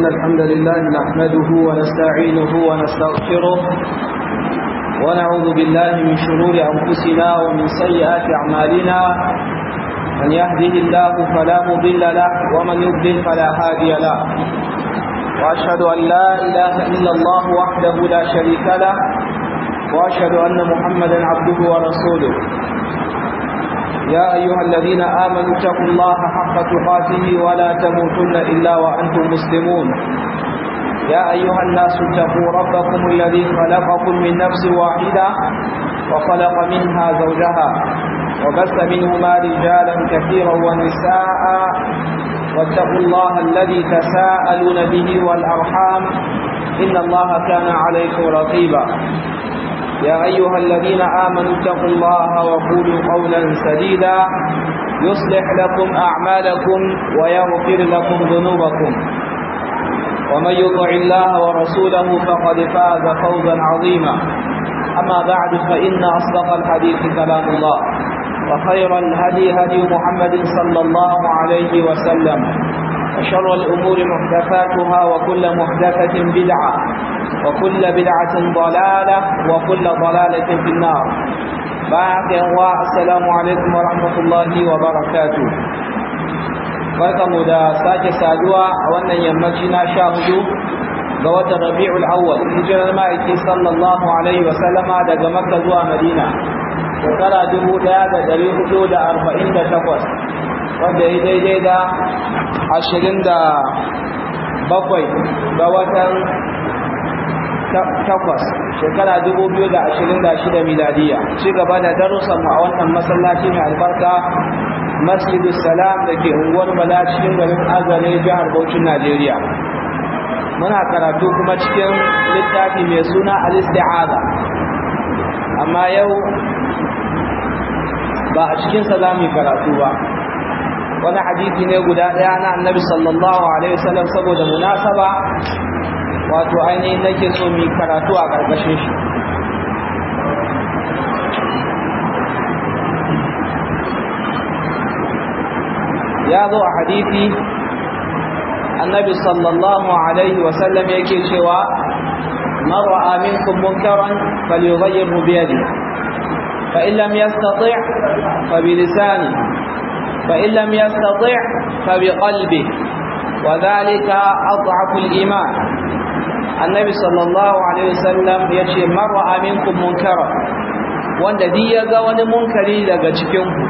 إن الحمد لله نحمده ونستعينه ونستغفره ونعوذ بالله من شرور أنفسنا ومن سيئات أعمالنا من يهده الله فلا مضل له ومن يضلل فلا هادي له وأشهد أن لا إله إلا الله وحده لا شريك له وأشهد أن محمدا عبده ورسوله يا أيها الذين آمنوا اتقوا الله حق تقاته ولا تموتن إلا وأنتم مسلمون يا أيها الناس اتقوا ربكم الذي خلقكم من نفس واحدة وخلق منها زوجها وبث منهما رجالا كثيرا ونساء واتقوا الله الذي تساءلون به والأرحام إن الله كان عليكم رقيبا يا أيها الذين آمنوا اتقوا الله وقولوا قولا سديدا يصلح لكم أعمالكم ويغفر لكم ذنوبكم ومن يطع الله ورسوله فقد فاز فوزا عظيما أما بعد فإن أصدق الحديث كلام الله وخير الهدي هدي محمد صلى الله عليه وسلم وشر الأمور محدثاتها وكل محدثة بدعة وكل بدعة ضلالة وكل ضلالة في النار بعد السلام عليكم ورحمة الله وبركاته barkamu da sake saduwa a wannan yammaci na sha hudu ga watan rabi'ul awwal hijirar ma'aiki sallallahu alaihi wa sallama daga makka zuwa madina shekara dubu ɗaya da dari hudu da arba'in da takwas wanda ya daidai da ashirin da bakwai ga watan takwas shekara dubu biyu da ashirin da shida miladiya ci gaba da darussan a wannan masallaci mai albarka masjidu salam da ke unguwar bala cikin garin azare jihar Bauchin najeriya muna karatu kuma cikin littafi mai suna al-isti'aza amma yau ba a cikinsa za mu yi karatu ba wani hadisi ne guda ɗaya na annabi sallallahu alaihi wasallam saboda munasaba wato ainihin nake so mu karatu a ƙarƙashin shi ya zo a hadisi annabi sallallahu alaihi wasallam yake cewa man ra'a minkum munkaran falyughayyirhu bi yadihi fa in lam yastati' fa bi lisanihi fa in lam yastati' fa bi qalbihi wa dhalika adhafu al-iman annabi sallallahu alaihi wasallam yace man ra'a minkum munkaran wanda duk ya ga wani munkari daga cikin ku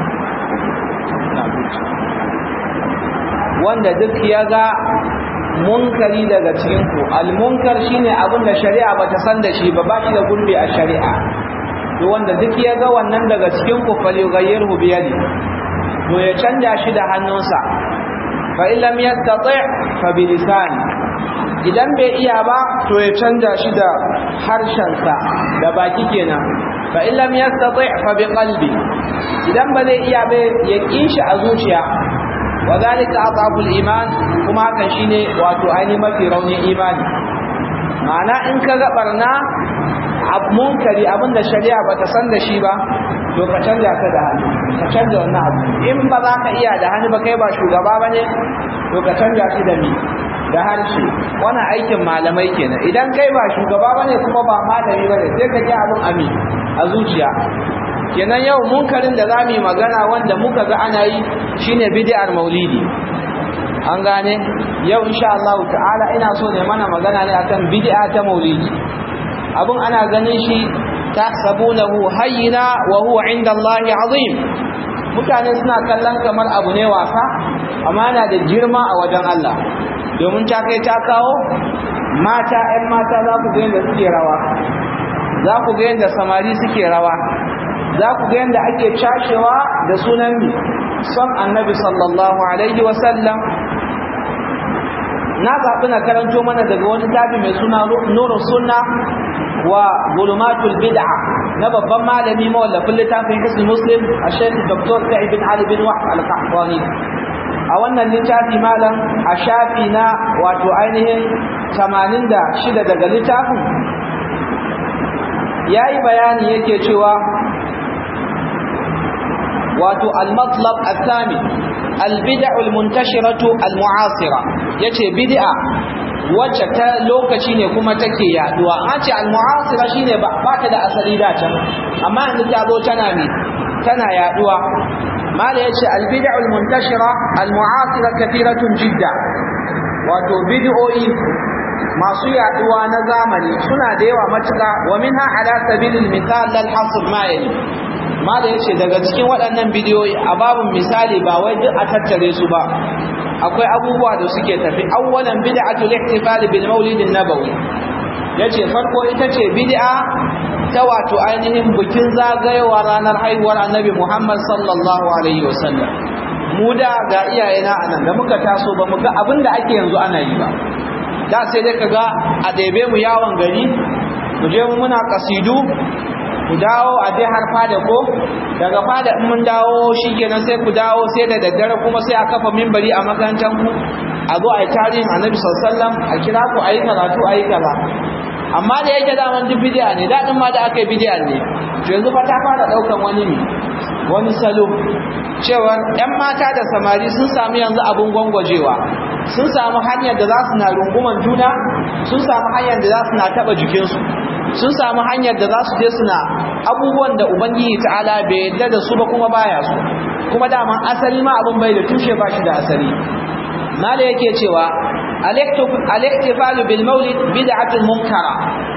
wanda duk ya ga munkari daga cikinku almunkar shine abin da shari'a bata san da shi ba ba shi da gurbi a shari'a to wanda duk ya ga wannan daga cikinku falyughayyirhu bi yadi to ya canja shi da hannunsa fa in lam yastati' fa bi lisani idan bai iya ba to ya canja shi da harshensa da baki kenan fa in lam yastati' fa bi qalbi idan ba zai iya ba ya kishi a zuciya wadhalika adhaful iman kuma hakan shine wato ainihin mafi raunin imani ma'ana in ka ga barna ab munkari abinda shari'a bata san da shi ba to ka canja ka da hannu ka canja wannan abu in ba za ka iya da hannu ba kai ba shugaba bane to ka canja shi da mi da harshe wannan aikin malamai kenan idan kai ba shugaba bane kuma ba malami bane sai ka ji abin ami a zuciya kenan yau munkarin da zamu yi magana wanda muka ga ana yi shine bid'ar maulidi an gane yau insha Allah ta'ala ina so ne mana magana ne akan bid'a ta maulidi abun ana ganin shi tahsabunahu hayyina wa huwa 'inda Allah 'azim mutane suna kallon kamar abu ne wasa amma yana da girma a wajen Allah domin ta kai ta kawo mata 'yan mata za ku ga yadda suke rawa za ku ga yadda samari suke rawa za ku ga yadda ake cashewa da sunan son annabi sallallahu alaihi wasallam na zaɓi na karanto mana daga wani tafi mai suna nurun sunna wa gulumatul bid'a na babban malami mawallafin littafin hisni muslim a shekhi dr sa'id bin ali bin wahab al-qahtani a wannan littafi malam a shafi na wato ainihin 86 daga littafin yayi bayani yake cewa wato al-matlab al-thani al-bid'u al-muntashiratu al-mu'asira yace bid'a wacce ta lokaci ne kuma take yaduwa an ce al-mu'asira shine ba ta da asali da can amma yanzu ta zo tana ne tana yaduwa mala yace al-bid'u al-muntashira al-mu'asira kathiratun jidda wato bid'o'i masu yaduwa na zamani suna da yawa matuka wa minha ala sabilil misal lal hasr ma yali mala yace daga cikin waɗannan bidiyoyi a babun misali ba wai duk a tattare su ba akwai abubuwa da suke tafi awwalan bid'atul ihtifal bil maulid an-nabawi yace farko ita ce bid'a ta wato ainihin bikin zagayowa ranar haihuwar annabi Muhammad sallallahu alaihi wasallam mu da ga iyayena anan da muka taso ba mu ga abinda ake yanzu ana yi ba da sai dai kaga a ɗebe mu yawon gari mu je mu muna kasidu ku dawo a dai har fada ko daga fada in mun dawo shikenan sai ku dawo sai da daddare kuma sai a kafa mimbari a makarantar ku a zo a yi tarihin annabi sallallahu a kira ku a yi karatu a yi kaza amma da yake daman duk bidiya ne daɗin ma da aka yi bidiya ne yanzu fa ta fara ɗaukan wani ne wani salo cewar 'yan mata da samari sun sami yanzu abin gwangwajewa sun samu hanyar da za su na runguman juna sun samu hanyar da za su na taɓa jikinsu sun samu hanyar da za su je suna abubuwan da ubangiji ta'ala bai yadda da su ba kuma baya su kuma daman asali ma abin bai da tushe ba shi da asali mala yake cewa al-ihtifalu bil maulid bid'atun munkara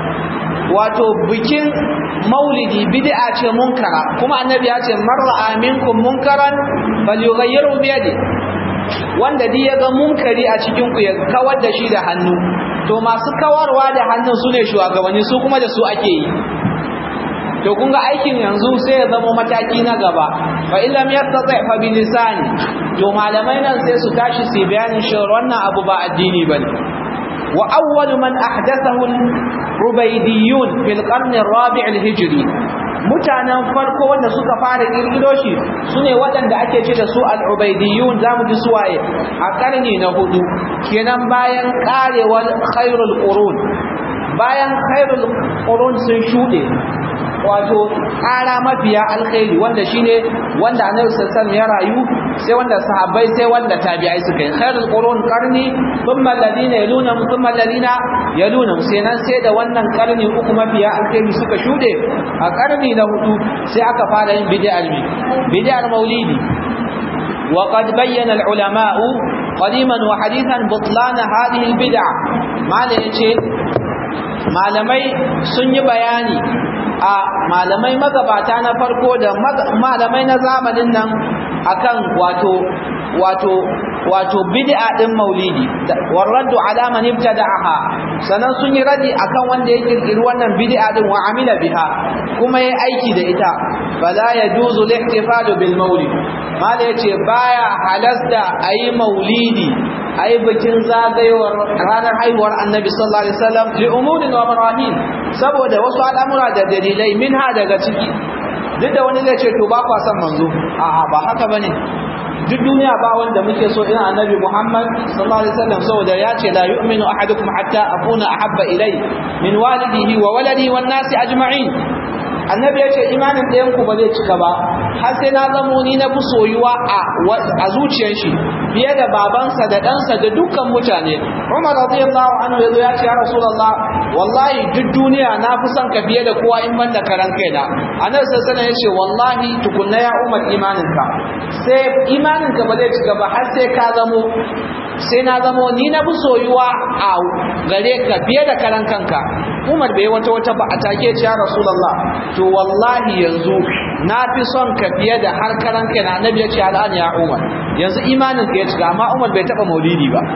wato bikin maulidi bid'a ce munkara kuma annabi ya ce man ra'a minkum munkaran falyughayyiru bi yadi wanda duk ya ga munkari a cikin ku ya kawar da shi da hannu to masu kawarwa da hannun su ne shugabanni su kuma da su ake yi to kun ga aikin yanzu sai ya zama mataki na gaba fa in lam yastati fa bi lisani to malamai nan sai su tashi su bayanin shi wannan abu ba addini bane wa awwal man ahdathahu rubaydiyun fil qarn ar-rabi' al-hijri mutanen farko wanda suka fara kirkiro shi sune waɗanda ake ce da su al-ubaydiyun zamu ji suwaye a karni na hudu kenan bayan karewar khairul qurun bayan khairul qurun sun shude wato ƙara mafiya alkhairi wanda shine wanda annabi sallallahu ya rayu sai wanda sahabbai sai wanda tabi'ai suka yi khairul qurun qarni thumma alladhina yaluna thumma alladhina yaluna sai nan sai da wannan qarni uku mafiya alkhairi suka shude a qarni na hudu sai aka fara yin bid'ar mi bid'ar maulidi وقد بين العلماء قديما وحديثا بطلان هذه البدع ما yace malamai sun yi bayani a malamai magabata na farko da malamai na zamanin nan akan wato wato wato bid'a din maulidi warraddu ala man ibtada'aha sanan sun yi radi akan wanda ya kirkiri wannan bid'a din wa amila biha kuma yayi aiki da ita fala yajuzu al-ihtifalu bil maulid mala yace baya halasta ayi maulidi ayi bikin zagayowar ranar haihuwar annabi sallallahu alaihi wasallam li umurin wa marahim saboda wasu al'amura da dalilai minha daga ciki duk da wani zai ce to ba kwa son manzo a'a ba haka bane duk duniya ba wanda muke so irin annabi Muhammad sallallahu alaihi wasallam saboda ya ce la yu'minu ahadukum hatta akuna ahabba ilai min walidihi wa waladihi wan nasi ajma'in annabi ya ce imanin ɗayan ku ba zai cika ba har sai na zamo ni na fi soyuwa a a zuciyar shi fiye da babansa da ɗansa da dukkan mutane Umar radiyallahu anhu yazo ya ce ya Rasulullah wallahi duk duniya na fi son ka fiye da kowa in ban da karan kaina annabi sallallahu alaihi ya ce wallahi tukunna ya Umar imaninka sai imaninka ba zai cika ba har sai ka zamo sai na zamo ni na fi soyuwa a gare ka fiye da karan kanka Umar bai wata wata ba a take ce ya Rasulullah to wallahi yanzu na fi son ka fiye da har karan kai na annabi ya ce al'an ya Umar yanzu imanin ka ya cika amma Umar bai taba maulidi ba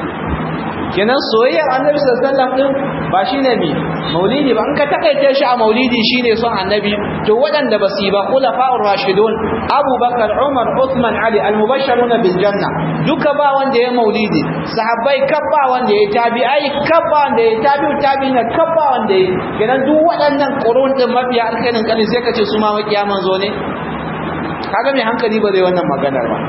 kenan soyayyar annabi sallallahu alaihi wasallam din ba shine mi maulidi ba in ka takaice shi a maulidi shine son annabi to waɗanda ba su yi ba khulafa'ur rashidun abubakar umar uthman ali al-mubashshiruna bil janna duka ba wanda ya maulidi sahabbai kabba wanda ya tabi'ai kabba wanda ya tabi'u tabi'ina kabba wanda ya kenan duk waɗannan qurun din mafiya alkhairin kani sai ka ce su ma makiya manzo ne kaga mai hankali ba zai wannan maganar ba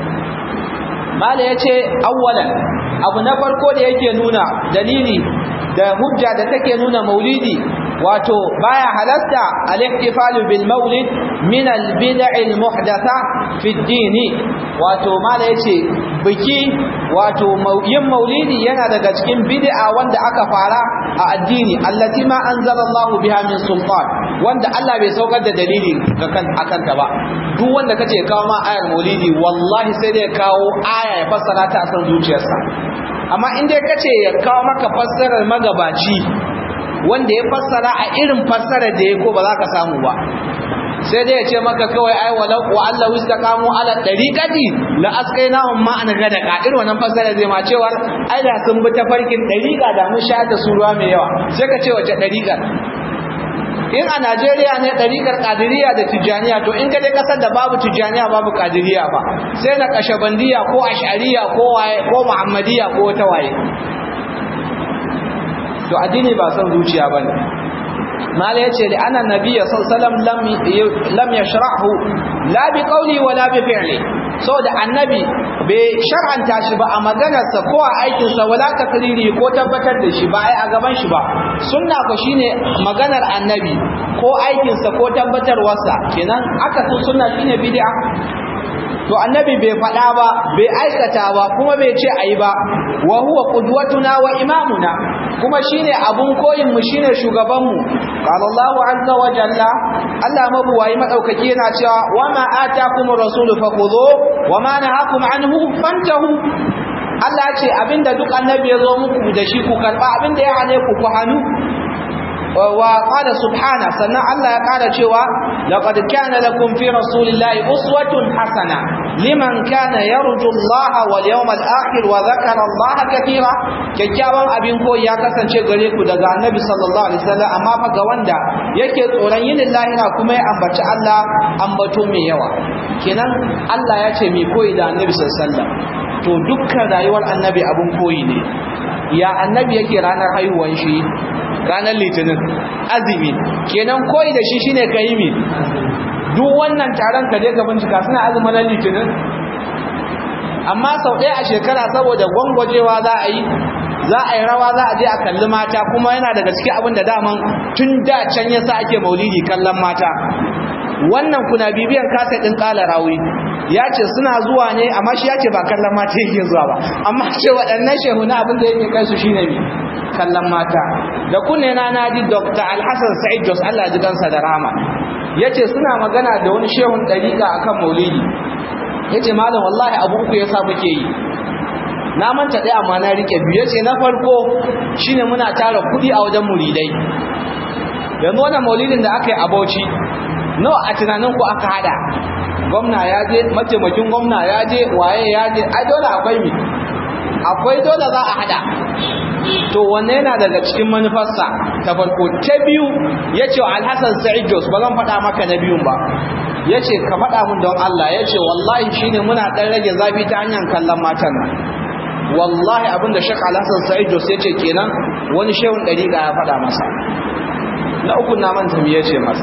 mala yace awwalan abu na farko da yake nuna dalili da hujja da take nuna maulidi wato baya halasta al-ihtifalu bil maulid min al-bid'i al-muhdatha fi ad-din wato mala yace biki wato yin maulidi yana daga cikin bid'a wanda aka fara a addini allati ma anzalallahu biha min sultan wanda Allah bai saukar da dalili akan ta ba duk wanda kace kawo ma ayar maulidi wallahi sai dai kawo aya ya fassara ta a san zuciyarsa amma in dai kace ya kawo maka fassarar magabaci wanda ya fassara a irin fassarar da ya ko ba za ka samu ba sai dai ya ce maka kawai ai walau wa Allah istaqamu ala dariqati la asqainahum ma'an gadaka irin wannan fasara zai ma cewa ai da sun bi tafarkin dariqa da mun sha da su ruwa mai yawa sai ka ce wace dariqa in a Najeriya ne dariqar Qadiriyya da Tijaniya to in ka je kasar da babu Tijaniya babu Qadiriyya ba sai na Kashabandiya ko Ash'ariyya ko waye ko Muhammadiyya ko wata waye to addini ba son zuciya bane mala yace da anna nabiyya sallallahu alaihi wasallam lam yashrahu la bi qawli wa la bi fi'li saboda annabi bai shar'anta shi ba a maganarsa ko a aikinsa wala takriri ko tabbatar da shi ba ai a gaban shi ba sunna ko shine maganar annabi ko aikinsa ko tabbatarwarsa kenan aka so sunna shine bid'a to annabi bai faɗa ba bai aikata ba kuma bai ce ayi ba wa huwa qudwatuna wa imamuna kuma shine abun koyin mu shine shugaban mu qala Allahu azza wa jalla Allah mabuwayi madaukaki yana cewa wa ma atakumur rasulu fakhudhu wa ma nahakum anhu fantahu Allah ya ce abinda duk annabi ya zo muku da shi ku karba abinda ya hane ku ku hanu wa qala subhana sannan Allah ya kara cewa laqad kana lakum fi rasulillahi uswatun hasana liman kana yarju Allah wal yawmal akhir wa dhakara Allah katira kyakkyawan abin koyi ya kasance gare ku daga annabi sallallahu alaihi wasallam amma fa ga wanda yake tsoron yin lahira kuma ya ambaci Allah ambato mai yawa kenan Allah ya ce mai koyi da annabi sallallahu alaihi wasallam to dukkan rayuwar annabi abun koyi ne ya annabi yake ranar haihuwan shi ranar litinin azumi kenan koyi da shi shine ka yi mi duk wannan taron ka je ka bincika suna azumin ran litinin amma sau ɗaya a shekara saboda gwangwajewa za a yi za a yi rawa za a je a kalli mata kuma yana daga cikin abin da daman tun da can yasa ake maulidi kallon mata wannan kuna bibiyan kasa ɗin ƙala rawi ya ce suna zuwa ne amma shi ya ce ba kallon mata yake zuwa ba amma ce waɗannan shehu na abin da yake kai su shine ne kallon mata da kunne na naji dr alhassan sa'id jos allah ji kansa da rama ya ce suna magana da wani shehun ɗariƙa akan maulidi ya ce malam wallahi abu uku ya sa muke yi na manta ɗaya amma na riƙe biyu ya ce na farko shine muna tara kuɗi a wajen muridai yanzu wannan maulidin da aka yi a bauchi nawa a tunanin ku aka hada gwamna ya je mataimakin gwamna ya je waye ya je ai dole akwai mi akwai dole za a hada to wanne yana daga cikin manufarsa ta farko ta biyu ya ce wa alhassan sa'id jos ba zan faɗa maka na biyun ba ya ce ka faɗa mun don Allah ya ce wallahi shine muna ɗan rage zafi ta hanyar kallon matan nan wallahi abinda shek alhassan sa'id jos ya ce kenan wani shehun ɗariƙa ya faɗa masa na uku na manta me ya ce masa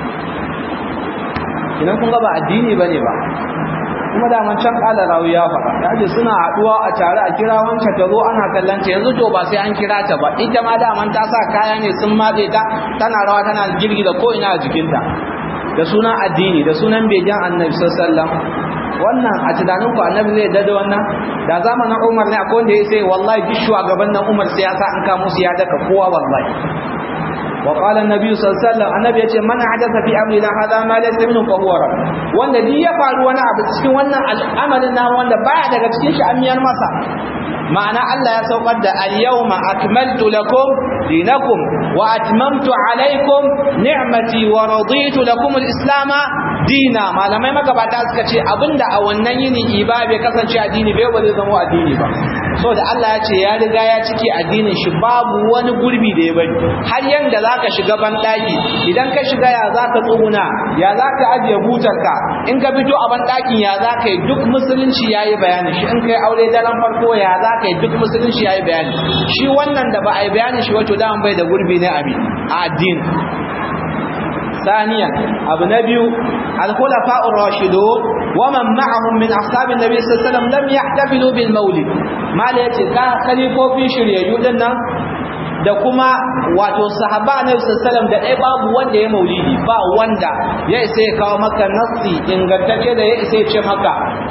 idan kun ga ba addini bane ba kuma da man can kala rawi ya faɗa yaje suna haduwa a tare a kira wancan ta zo ana kallon ta yanzu to ba sai an kira ta ba ita ma da man ta sa kaya ne sun matse ta tana rawa tana girgiza ko ina a jikinta da sunan addini da sunan begen annabi sallallahu alaihi wasallam wannan a tunanin ku annabi zai dada wannan da zamanin Umar ne akwai wanda ya sai wallahi duk shugaban nan Umar sai ya sa an ka musu ya daka kowa wallahi وقال النبي صلى الله عليه وسلم النبي yace man hadatha fi amrina hada ma laysa minhu fa huwa rad wanda duk ya faru wani abu cikin wannan al'amarin na wanda baya daga cikin shi amiyar masa ma'ana Allah ya saukar da al-yawma akmaltu lakum dinakum wa atmamtu alaykum ni'mati wa raditu lakum al-islam dina malamai magabata suka ce abinda a wannan yini iba bai kasance addini bai ba zai zama addini ba saboda Allah ya ce ya riga ya cike addinin shi babu wani gurbi da ya bari har yanda zaka shiga ban daki idan ka shiga ya zaka tsuguna ya zaka ajiye butarka in ka fito a ban dakin ya zaka yi duk musulunci yayi bayani shi in kai aure daren farko ya zaka yi duk musulunci yayi bayani shi wannan da ba a yi bayani shi wato da bai da gurbi ne a addini ثانيا ابو نبي الخلفاء الراشدون ومن معهم من اصحاب النبي صلى الله عليه وسلم لم يحتفلوا بالمولد ما لا yace ka khalifofin shiryayyu dinnan da kuma wato sahaba na sallam da ɗaya babu wanda ya maulidi ba wanda ya isa ya kawo maka nassi ingantacce da ya isa ya ce maka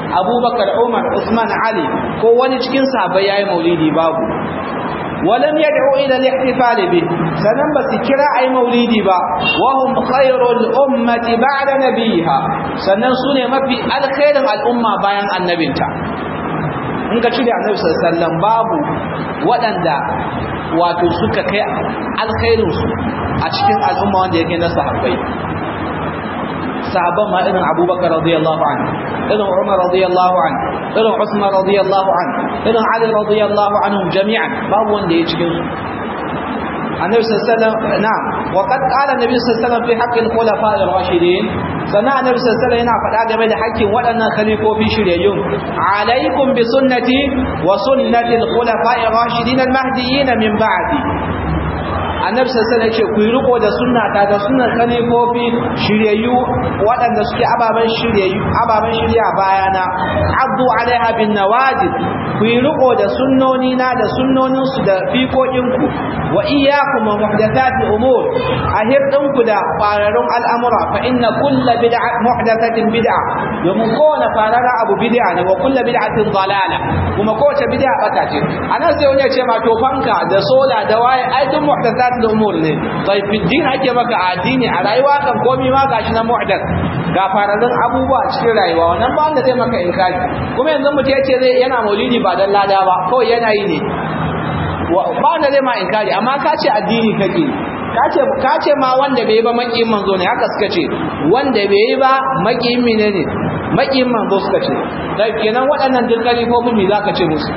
abubakar umar usman ali ko wani cikin sahabbai yayi maulidi babu ولم يدعوا إلى الاحتفال به سنن بس كرا أي مولدي با وهم خير الأمة بعد نبيها سنن سنة ما في الخير الأمة بيان النبي in ka cire annabi sallallahu alaihi wasallam babu waɗanda wato suka kai alkhairin su a cikin al'umma wanda yake na sahabbai sahabban ma irin abubakar radiyallahu anhu irin umar radiyallahu anhu irin usman radiyallahu anhu irin ali radiyallahu anhum jami'an babu wanda ya cikin su النبي صلى الله عليه وسلم نعم وقد قال النبي صلى الله عليه وسلم في حق الخلفاء الراشدين سنة النبي صلى الله عليه وسلم ينعف الآدم إلى حق ولنا خليفه في شريون عليكم بسنتي وسنة الخلفاء الراشدين المهديين من بعدي annabi sassan ya ce ku yi riko da sunnata da sunnar khalifofi shiryayyu waɗanda suke ababen shiryayyu ababen shirya bayana abdu alaiha bin nawajid ku yi riko da sunnoni na da sunnonin su da fiƙoƙin ku wa iyyakum wa muhdathati umur ahirdin ku da fararun al'amura fa inna kullu bid'a muhdathatin bid'a domin kowane farara abu bid'a ne wa kullu bid'atin dalala kuma kowace bid'a bata ce anan sai wani ya ce ma to fanka da sola da waye ai duk muhdathat da umur ne bai fiddin ake maka addini a rayuwa kan komi ma gashi na mu'das ga fararen abubuwa cikin rayuwa wannan ba wanda zai maka inkari kuma yanzu mutum ya ce zai yana maulidi ba dan lada ba kawai yana yi ne ba wanda zai ma inkari amma ka ce addini kake ka ce ma wanda bai yi ba makiyin manzo ne haka suka ce wanda bai yi ba makiyin mine ne makiyin manzo suka ce dai kenan waɗannan duk kalifofin me zaka ce musu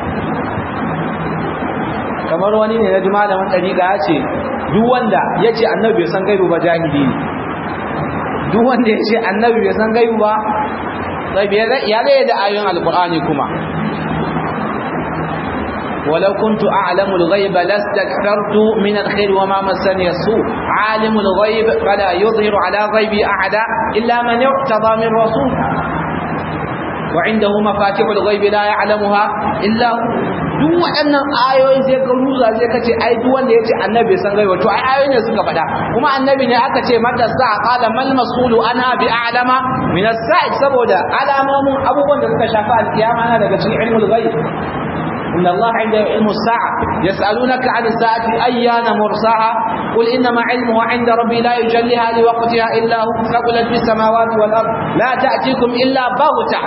kamar wani ne na ji malamin ɗariƙa ya ce duk wanda ya ce annabi bai san gaibu ba jahili ne duk wanda ya ce annabi bai san gaibu ba ya zai da ayoyin alkur'ani kuma ولو كنت أعلم الغيب لاستكثرت من الخير وما مسني السوء عالم الغيب فلا يظهر على غيبي أحدا إلا من ارتضى من رسول وعنده مفاتيح الغيب لا يعلمها إلا هو duk waɗannan ayoyi sai ka ruza sai ka ce ai duk wanda ya ce annabi san gaiba to ai ayoyi ne suka faɗa kuma annabi ne aka ce mata sa qala mal masulu anha bi a'lama min as-sa'i saboda alamomin abubuwan da suka shafi alkiyama na daga cikin ilmul ghaib إن الله عنده علم الساعة يسألونك عن الساعة أيان مرساها قل إنما علمه عند ربي لا يجليها لوقتها إلا هو ثقلت في السماوات والأرض لا تأتيكم إلا بغتة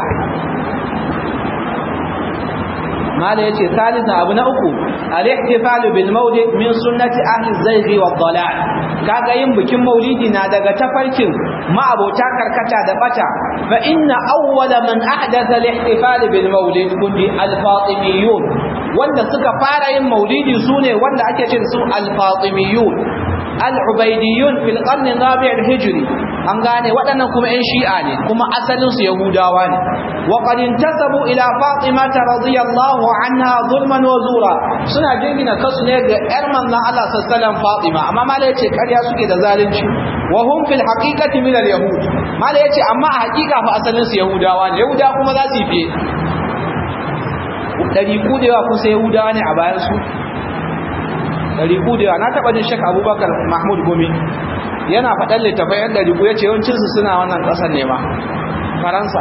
ما لا يتي ثالثا أبو نأكو الاحتفال بالمولد من سنة أهل الزيغ والضلال kaga yin bikin maulidi na daga tafarkin ma'abota karkata da bata fa inna awwala man ahdatha al-ihtifal bil maulid kundi al-fatimiyun wanda suka fara yin maulidi sune wanda ake ce su al-fatimiyun al-ubaidiyun fil qarn rabi' al-hijri an gane waɗannan kuma ƴan shi'a ne kuma asalin su yahudawa ne wa qad intasabu ila fatima radiyallahu anha zulman wa zura suna jingina kasu ne ga ƴar manzon Allah sallallahu alaihi wasallam fatima amma malai yace ƙarya suke da zalunci wa hum fil haqiqati min al-yahud malai yace amma a haƙiƙa fa asalin su yahudawa ne yahudawa kuma za su yi fiye dari ku da yawa kusa yahudawa ne a bayan su ɗariƙu da yawa na taɓa jin shek abubakar mahmud gumi yana faɗan littafai yan ɗariƙu ya ce yawancinsu suna wannan ƙasar ne ma faransa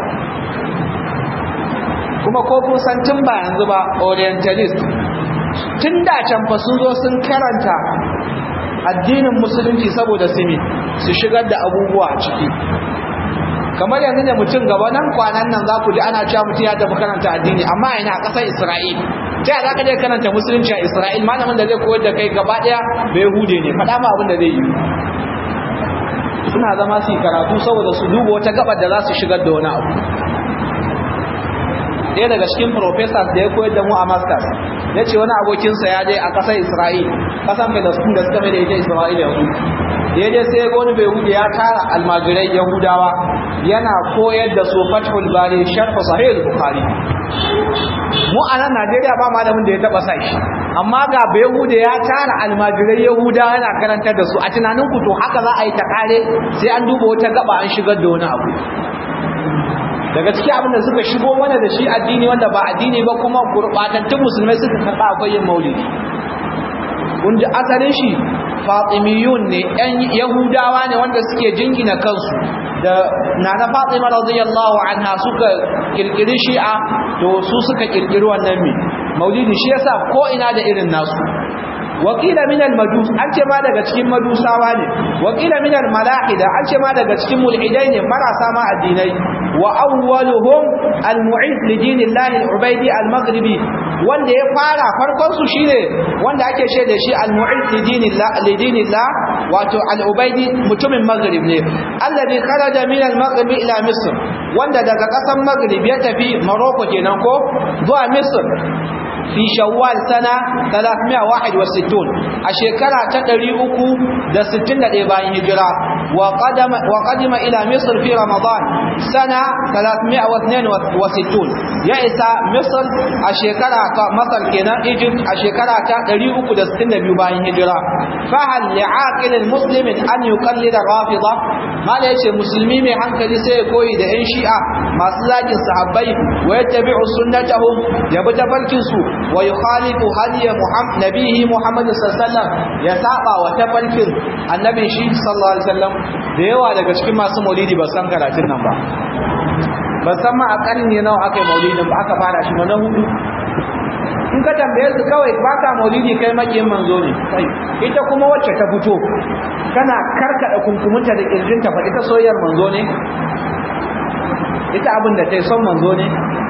kuma ko kun san tun ba yanzu ba orientalist tun da can fa sun zo sun karanta addinin musulunci saboda simi su shigar da abubuwa a ciki kamar yanzu ne mutum gaba nan kwanan nan za ku ji ana cewa mutum ya tafi karanta addini amma yana a ƙasar isra'il ta za ka je karanta musulunci a isra'il malamin da zai koyar da kai gaba ɗaya bai hude ne faɗa ma abin da zai yi suna zama su yi karatu saboda su duba wata gabar da za su shigar da wani abu ɗaya daga cikin professors da ya koyar da mu a masters ya ce wani abokinsa ya je a ƙasar isra'il ƙasar palestine da suka mai da ita isra'il yanzu ya je sai ga wani bai hude ya tara almajirai yahudawa yana koyar da su fathul bari sharh sahih bukhari mu a nan Najeriya ba malamin da ya taba sai amma ga Yahuda ya tara almajirai Yahuda yana karantar da su a tunanin ku to haka za a yi ta kare sai an duba wata gaba an shigar da wani abu daga ciki abin da suka shigo mana da shi addini wanda ba addini ba kuma gurbatattun musulmai suka karɓa akwai yin maulidi kun ji asalin shi fatimiyun ne yan yahudawa ne wanda suke jingina kansu da nana Fatima radiyallahu anha suka kirkiri shi'a to su suka kirkiri wannan me maulidi shi yasa ko ina da irin nasu wakila min al-majus an ce ma daga cikin majusawa ne wakila min al-malahida an ce ma daga cikin mulhidai ne marasa ma addinai wa awwaluhum al-mu'id li dinillahi al-ubaydi al-maghribi wanda ya fara farkon su shine wanda ake ce da shi al-mu'id li dinillah li dinillah wato al-ubaydi mutumin maghrib ne alladhi kharaja min al-maghrib ila misr wanda daga kasan maghrib ya tafi morocco kenan ko zuwa misr fi shawwal sana 361 a shekara ta 361 bayan hijira wa qadama wa qadima ila misr fi ramadan sana 362 ya isa misr a shekara ta masar kenan egypt a shekara ta 362 bayan hijira fa hal li'aqil muslim an yuqallida rafida mala yace musulmi mai hankali sai ya koyi da yan shi'a masu zagin sahabbai wa yattabi'u sunnatahum ya bi tafarkin su wa yukhalifu hadiya muhammad nabihi muhammad sallallahu alaihi wasallam ya saba wa tafarkin annabin shi sallallahu alaihi wasallam da yawa daga cikin masu maulidi ba san karatun nan ba ba san ma a karni nawa aka yi maulidin ba aka fara shi ba na hudu in ka tambaye su kawai baka maulidi kai makiyin manzo ne ita kuma wacce ta fito kana karkada kunkumunta da kirjinta fa ita soyayyar manzo ne ita abin da ta yi son manzo ne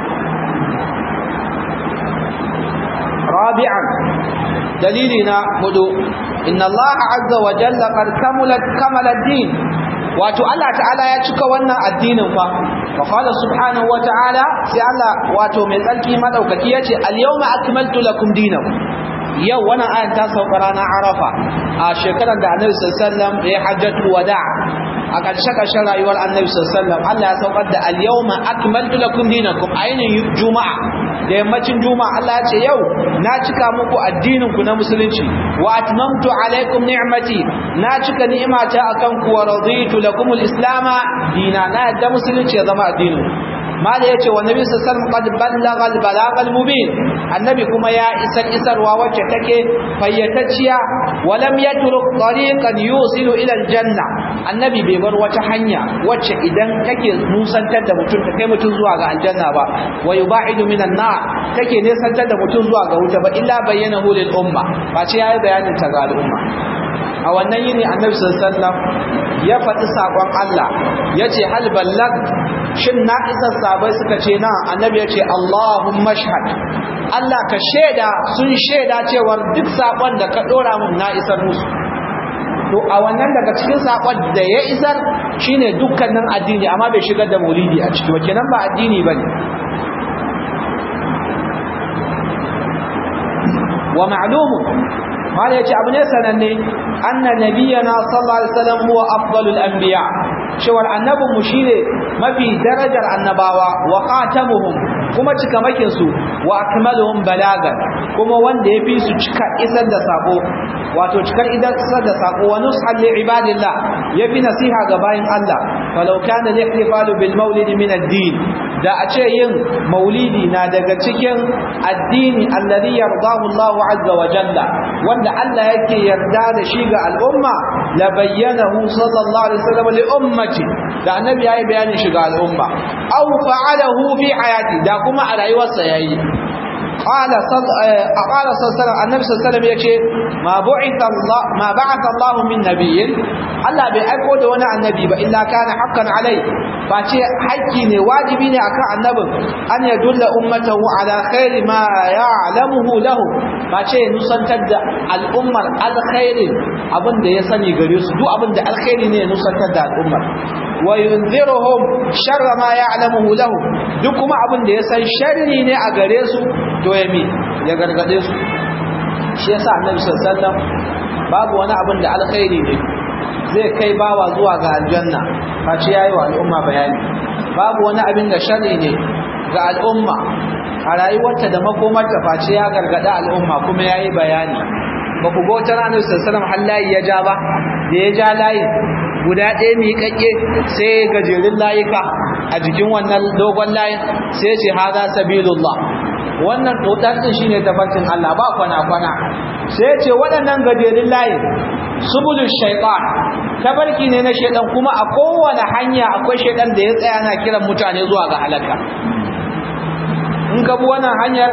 rabi'an dalilina hudu inna Allah azza wa jalla qad kamalat kamala din wato Allah ta'ala ya cika wannan addinin fa fa qala subhanahu wa ta'ala sai Allah wato mai tsarki madaukaki yace al-yawma akmaltu lakum dinakum yau wannan ayan ta sauka ranar Arafa a shekarar da Annabi sallallahu alaihi wasallam ya hajjatu wada' a ƙarshe ƙarshen rayuwar Annabi sallallahu alaihi wasallam Allah ya saukar da al-yawma akmaltu lakum dinakum ainin juma'a da yammacin juma'a Allah ya ce yau na cika muku addinin ku na musulunci wa atmamtu alaikum ni'mati na cika ni'imata akan ku wa raditu lakum al-islam dina na yadda musulunci ya zama addinin mala yace wa nabi sallallahu alaihi wasallam qad ballagha al-balagha al-mubin annabi kuma ya isar isarwa wacce take fayyatacciya wa lam yatruk tariqan yusilu ila al-janna annabi bai bar wata hanya wacce idan take nusantar da mutum ta kai mutum zuwa ga aljanna ba wa yuba'idu minan nar take nesantar da mutum zuwa ga wuta ba illa bayyana lil umma ba ce yayi bayanin ta ga al'umma a wannan yini annabi sallallahu alaihi wasallam ya faɗi sakon Allah yace hal ballag shin na isa sabai suka ce na annabi yace Allahumma shahad Allah ka sheda sun sheda cewa duk sakon da ka dora mun na isar musu to a wannan daga cikin sakon da ya isar shine dukkanin addini amma bai shigar da maulidi a ciki wace nan ba addini bane wa ma'lumu mala yace abu ne sananne anna nabiyana sallallahu alaihi wasallam huwa afdalul anbiya cewar annabin mu shine mafi darajar annabawa wa khatamuhum kuma cikamakin su wa akmaluhum balagan kuma wanda yafi su cika isar da sako wato cikar isar da sako wa nushan li ibadillah yafi nasiha ga bayin Allah falau kana al-ihtifalu bil maulid min ad-din da a ce yin maulidi na daga cikin addini alladhi yardahu Allah azza wa jalla wanda Allah yake yarda da shi ga al'umma la bayyanahu sallallahu alaihi wasallam li ummati da annabi yayi bayanin shi ga al'umma aw fa'alahu fi hayati da kuma a rayuwarsa yayi qala qala sallallahu annabi sallallahu alaihi yace ma bu'itha Allah ma ba'atha Allah min nabiyyin Allah bai aiko da wani annabi ba illa kana haqqan alai face haƙƙi ne wajibi ne akan annabin an ya dulla ummatahu ala khairi ma ya'lamuhu lahu face nusantar da al'ummar alkhairin abin da ya sani gare su duk abin da alkhairi ne nusantar da al'ummar wa yunziruhum sharra ma ya'lamuhu lahu duk kuma abin da ya san sharri ne a gare su to ya mi ya gargade su shi yasa annabi sallallahu alaihi wasallam babu wani abin da alkhairi ne zai kai bawa zuwa ga aljanna face yayi wa al'umma bayani babu wani abin da sharri ne ga al'umma a rayuwarta da makomarta face ya gargada al'umma kuma yayi bayani ba ku ga wata ranar sallallahu alaihi ya ja ba da ya ja layin guda ɗaya mai kakke sai gajerun layuka a jikin wannan dogon layin sai ce hada sabilullah wannan tsotsar din shine tafarkin Allah ba kwana kwana sai ce waɗannan gajerun layin subulul shaytan tabarki ne na shaytan kuma a kowane hanya akwai shaytan da ya tsaya na kiran mutane zuwa ga halaka in ka bi wannan hanyar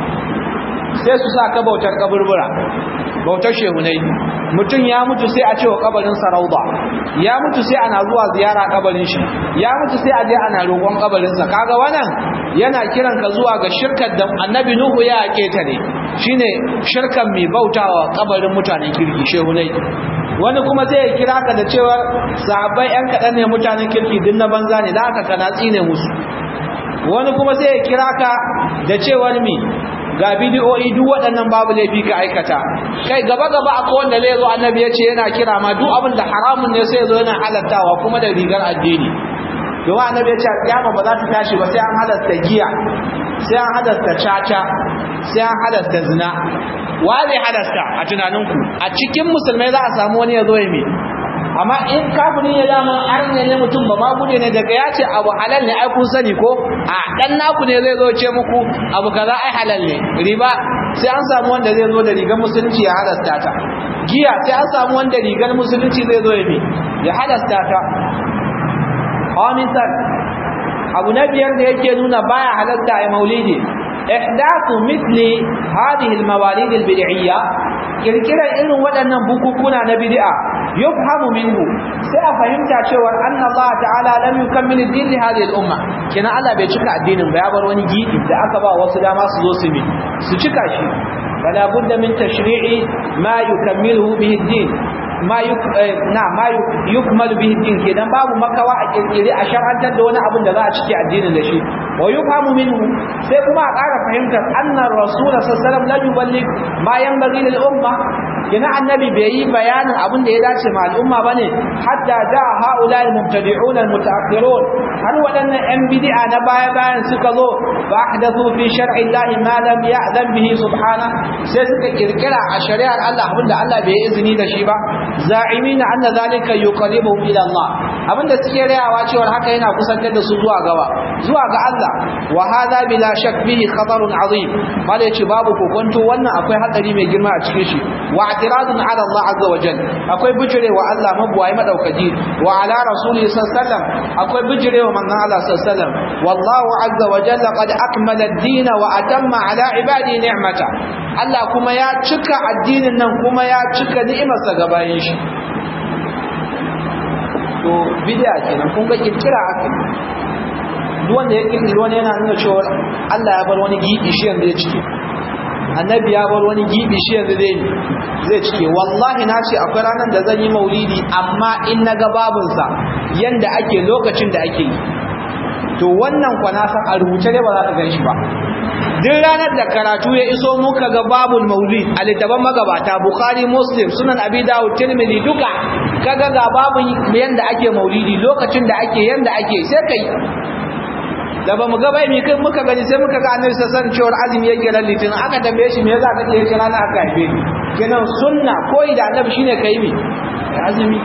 sai su sa ka bautar kaburbura bautar shehunai mutum ya mutu sai a ce wa kabarin sarauba ya mutu sai ana zuwa ziyara kabarin shi ya mutu sai a je ana roƙon kabarinsa kaga wannan yana kiran ka zuwa ga shirkar da annabi nuhu ya keta ne shine shirkan mai bautawa kabarin mutanen kirki shehunai wani kuma zai kira ka da cewa sahabbai yan kaɗan ne mutanen kirki din na banza ne da aka kana tsine musu wani kuma sai ya kira ka da cewar mi ga bidiyoyi duk waɗannan babu laifi ka aikata kai gaba gaba akwai wanda zai zo annabi ya ce yana kira ma duk abin da haramun ne sai ya zo yana halattawa kuma da rigar addini domin annabi ya ce kiyama ba za ta tashi ba sai an halasta giya sai an halasta caca sai an halasta zina wa zai halasta a tunaninku a cikin musulmai za a samu wani ya zo ya mai amma in kafiri ya dama arne ne mutum ba ma gude ne daga ya ce abu halal ne ai kun sani ko a dan naku ne zai zo ce muku abu kaza ai halal ne riba sai an samu wanda zai zo da rigar musulunci ya halasta ta giya sai an samu wanda rigar musulunci zai zo ya bi ya halasta ta khamisan abu na biyar da yake nuna baya halasta ai maulidi ihdathu mithli hadhihi almawalid albid'iyya kirkirar irin waɗannan bukukuna na bid'a yufhamu minhu sai a fahimta cewa anna Allah ta'ala lam yukammil ad-din li hadhihi al-umma kina Allah bai cika addinin ba ya bar wani gidi da aka ba wasu dama su zo su bi su cika shi wala budda min tashri'i ma yukammiluhu bihi ad-din ma yuk na ma yukmal bihi ad-din kidan babu makawa a kirkire a shar'antar da wani abin da za a cike addinin da shi wa yufhamu minhu sai kuma a ƙara fahimtar annar rasul sallallahu alaihi wasallam la yuballigh ma yanbaghi lil umma kina annabi bai yi bayanin abin da ya dace ma al'umma bane hatta da haula al-mubtadi'un al-mutaakhirun har wadannan yan bid'a na baya bayan suka zo fa ahdathu fi shar'i Allah ma lam ya'zan bihi subhana sai suka kirkira a shari'ar Allah abin da Allah bai izini da shi ba za'imina anna zalika yuqarribuhum ila Allah abin da suke rayawa cewa haka yana kusantar da su zuwa gaba zuwa ga Allah wa hadha bila shak bihi khatarun azim bale ce babu kokonto wannan akwai hatsari mai girma a cikin shi wa i'tiradun ala Allah azza wa jalla akwai bijirewa Allah mabuwayi madaukaki wa ala rasulihi sallallahu alaihi wasallam akwai bijirewa manzon Allah sallallahu alaihi wasallam wallahu azza wa jalla qad akmala ad-din wa atamma ala ibadi ni'mata Allah kuma ya cika addinin nan kuma ya cika ni'imarsa ga bayin shi to bid'a kenan kun ga kirkira aka duk wanda ya kirkiri wani yana nuna cewa Allah ya bar wani gibi shi yanzu ya cike annabi ya bar wani gibi shi yanzu zai zai cike wallahi na ce akwai ranar da zan yi maulidi amma in na ga babunsa yanda ake lokacin da ake yi to wannan kwana san a rubuce ne ba za ka gan shi ba duk ranar da karatu ya iso muka ga babul maulid a littafin magabata bukhari muslim sunan abi dawud tirmidhi duka kaga ga babun yanda ake maulidi lokacin da ake yanda ake sai kai da ba mu ga bai mi kai muka gani sai muka ga annabi sallallahu alaihi wasallam azumi yake ran litinin aka tambaye shi me yasa kake yake rana aka haife ni kenan sunna koyi da annabi shine kai mi azumi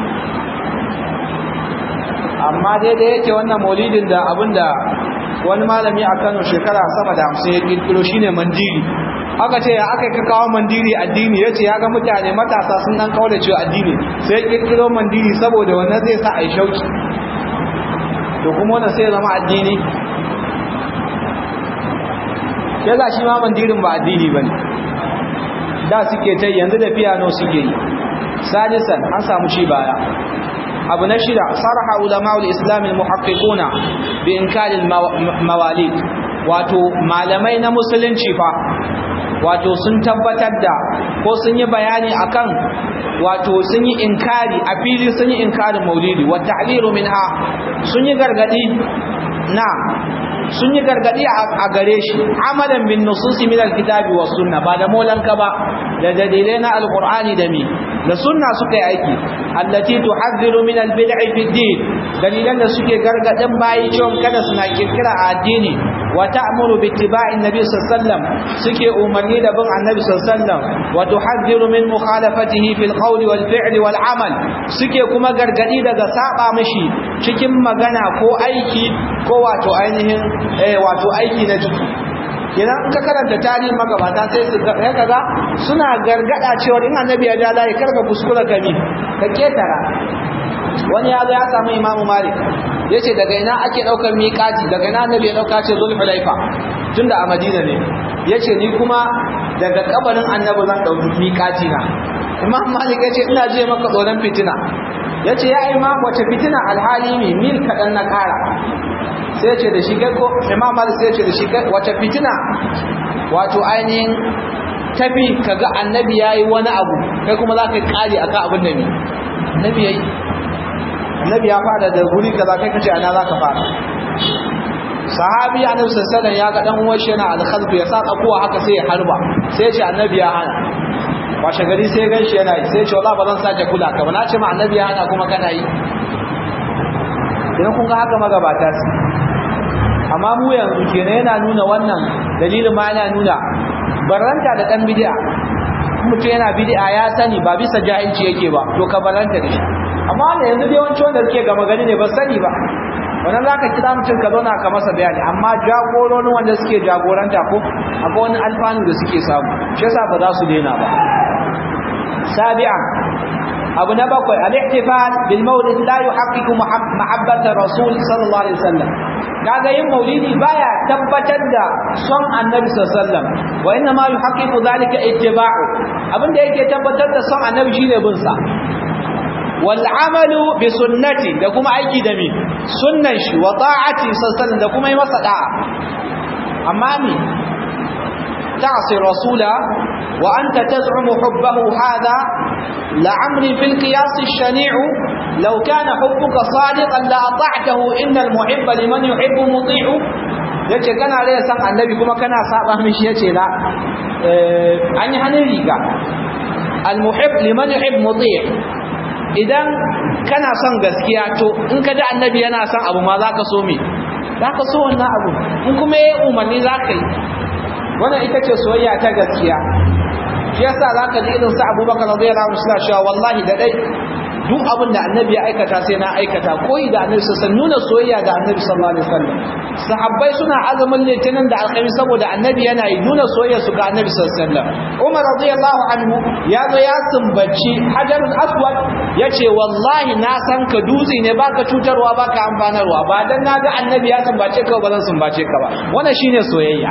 amma dai da yake wannan maulidin da abinda wani malami a Kano shekara sama da 50 ya kirkiro shine mandiri aka ce ya aka ka kawo mandiri addini yace ya ga mutane matasa sun dan kawo da cewa addini sai kirkiro mandiri saboda wannan zai sa ai shauki to kuma wannan sai ya zama addini ya za shi ma mandirin ba addini ba ne da suke ta yanzu da piano suke yi sadisan an samu shi baya abu na shida sarha ulama'ul islamin muhaqqiquna bi inkalil mawalid wato malamai na musulunci fa wato sun tabbatar da ko sun yi bayani akan wato sun yi inkari a fili sun yi inkarin maulidi wa ta'liru minha sun yi gargadi na sun yi gargadi a gare shi amalan bin nususi min alkitabi was sunna ba da molanka ba da dalilai na alqur'ani da mi da sunna suka yi aiki allati tuhadhiru min albid'i fi din dalilan da suke gargadin bayi cewa kada suna kirkira a addini wa ta'muru bi ittiba'i annabi sallallahu alaihi wasallam suke umarni da bin annabi sallallahu alaihi wasallam wa tuhadhiru min mukhalafatihi fil qawli wal fi'li wal amal suke kuma gargadi daga saba mishi cikin magana ko aiki ko wato ainihin eh wato aiki na jiki kenan in ka karanta tarihin magabata sai su ga kaga suna gargada cewa in annabi ya ja layi karka kuskura gami ka ketara wani ya zo ya samu imamu malik ya ce daga ina ake ɗaukar miƙati daga ina annabi ya ɗauka ce zulhu laifa tunda a madina ne ya ce ni kuma daga kabarin annabi zan ɗauki miƙati na imam malik ya ce ina je maka tsoron fitina ya ce ya imam wace fitina alhali ne mil kaɗan na ƙara sai ce da shi ko imam malik sai ce da shi wace fitina wato ainihin tafi kaga annabi yayi wani abu kai kuma za ka kare akan abin da ne annabi yayi annabi ya fada da guri kaza kai kace ana za ka fara sahabi annabi sallallahu alaihi ya ga dan uwan shi yana al-khalf ya saka kuwa haka sai ya harba sai ya ce annabi ya hana washe gari sai gan shi yana yi sai ya ce wallahi ba zan sake kula ka ba na ce ma annabi ya hana kuma kana yi idan kun ga haka magabata su amma mu yanzu kenan yana nuna wannan dalilin ma yana nuna barranta da dan bid'a mutum yana bid'a ya sani ba bisa jahilci yake ba to ka barranta da shi amma da yanzu dai wancan wanda suke gama gani ne ba sani ba wannan zaka kira mutum ka zauna ka masa bayani amma jagororin wanda suke jagoranta ko akwai wani alfanu da suke samu shi yasa ba za su daina ba sabi'an abu na bakwai al-ihtifal bil mawlid la yuhaqqiqu mahabbata rasul sallallahu alaihi wasallam kaga yin maulidi baya tabbatar da son annabi sallallahu alaihi wasallam wa inna ma yuhaqqiqu dhalika ittiba'u abinda yake tabbatar da son annabi shine bin sa wal amalu bi sunnati da kuma aiki da mi sunnan shi wa ta'ati sallallahu da kuma yi masa da'a amma mi تعصي الرسول وأنت تزعم حبه هذا لعمري في القياس الشنيع لو كان حبك صادقا لأطعته إن المحب لمن يحب مطيع yace kana rai san annabi kuma kana saba mishi yace la an yi hannun riga almuhib liman yuhib muti' idan kana son gaskiya to in ka ji annabi yana son abu ma zaka so me zaka so wannan abu in kuma yayi umarni zaka yi wannan ita ce soyayya ta gaskiya shi yasa zaka ji irin sa Abubakar radiyallahu anhu suna cewa wallahi da dai duk abin da annabi ya aikata sai na aikata koyi da annabi sallallahu nuna soyayya ga annabi sallallahu alaihi wasallam sahabbai suna azumin litinin da alkhamis saboda annabi yana yi nuna soyayya su ga annabi sallallahu alaihi wasallam Umar radiyallahu anhu ya zo ya sumbaci hajarul aswad yace wallahi na san ka dutse ne baka cutarwa baka amfanarwa ba dan naga annabi ya sumbace ka ba zan sumbace ka ba wannan shine soyayya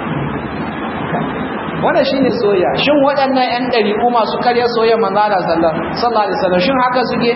wannan shine soyayya shin waɗannan ƴan ɗariƙu masu karya soyayya manzo Allah sallallahu alaihi wasallam shin haka suke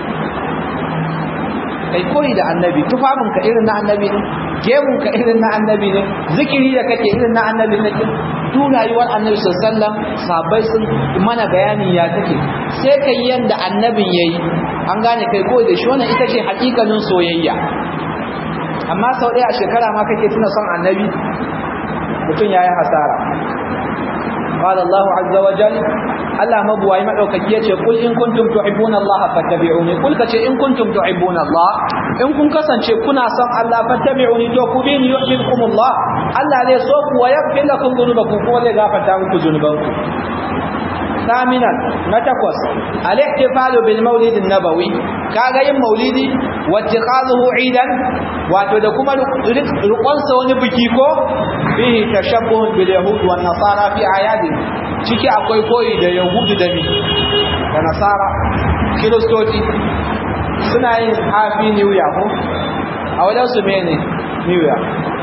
kai koyi da annabi tufafin ka irin na annabi ne gemun ka irin na annabi ne zikiri da kake irin na annabi ne duk rayuwar annabi sallallahu alaihi wasallam sahabbai sun mana bayani ya take sai kai yanda annabin yayi an gane kai koyi da shi wannan ita ce hakikanin soyayya amma sau ɗaya a shekara ma kake tuna son annabi mutum yayi hasara قال الله عز وجل Allah mabuwayi madaukaki yace kul in kuntum tuhibbuna Allah fattabi'uni kul kace in kuntum tuhibbuna Allah in kun kasance kuna son Allah fattabi'uni to ku bi ni yuhibbukum Allah Allah zai so ku wa yaghfir lakum dhunubakum kuma zai gafarta muku dhunubanku ثامنا نتقص الاحتفال بالمولد النبوي kaga yin maulidi wattiqazuhu idan wato da kuma rukunsa wani biki ko bihi tashabbuh bil yahud wan nasara fi ayadi ciki akwai koyi da yahudu da mi da nasara kiristoci suna yin happy new year ko a wajen su mene new year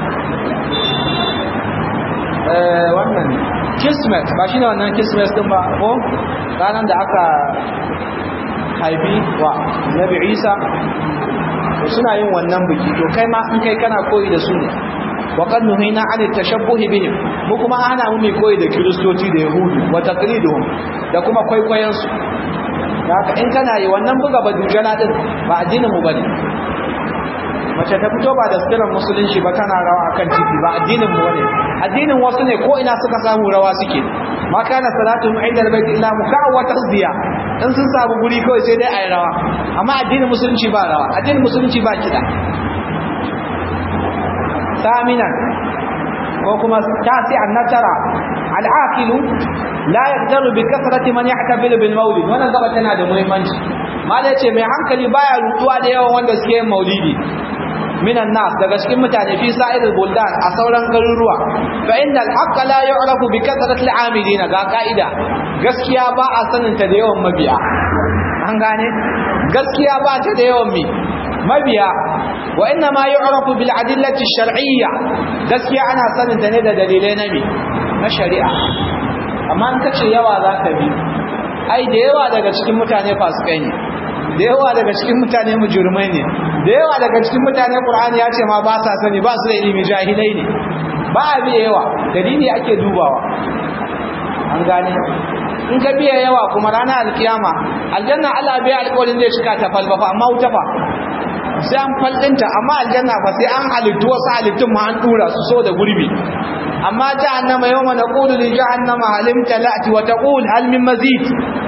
eh wannan kismet ba shi ne wannan kismet din ba ko ranar da aka haifi wa nabi isa suna yin wannan biki to kai ma in kai kana koyi da su ne wa qad nuhina an tashabbuhi bihim mu kuma ana mu mai koyi da kristoci da yahudu wa taqliduhum da kuma kwaikwayon su haka in kana yi wannan buga badujana din ba addinin mu bane mace ta fito ba da sitirar musulunci ba tana rawa akan titi ba addinin mu ne addinin wasu ne ko ina suka samu rawa suke ma kana salatu inda albayt illa muka'a wa tasdiya in sun samu guri kawai sai dai ayi rawa amma addinin musulunci ba rawa addinin musulunci ba kida saminan ko kuma tasi annatara al'aqilu la yaqdaru bi kasrati man yahtabil bil maulid wannan gaba tana da muhimmanci mala yace mai hankali baya rutuwa da yawan wanda suke yin maulidi minan nas daga cikin mutane fi sa'iril buldan a sauran garuruwa fa innal haqqa la yu'rafu bi kathrati al-amilin ga ka'ida gaskiya ba a sanin ta da yawan mabiya an gane gaskiya ba ta da yawan mi mabiya wa inna ma yu'rafu bil adillati shar'iyya gaskiya ana sanin ta ne da dalilai na mi na shari'a amma in kace yawa zaka bi ai da yawa daga cikin mutane fasikai ne da yawa daga cikin mutane mujrimai ne da yawa daga cikin mutane qur'ani ya ce ma ba sa sani ba su da ilimi jahilai ne ba a biya yawa dalili ake dubawa an gane in ka biya yawa kuma ranar alkiyama aljanna Allah biya alƙawarin zai cika ta falbafa amma wuta fa sai an faldinta amma aljanna fa sai an halittu wasu halittun ma an dura su so da gurbi amma jahannama yawma naqulu li jahannama halim talati wa taqul hal min mazid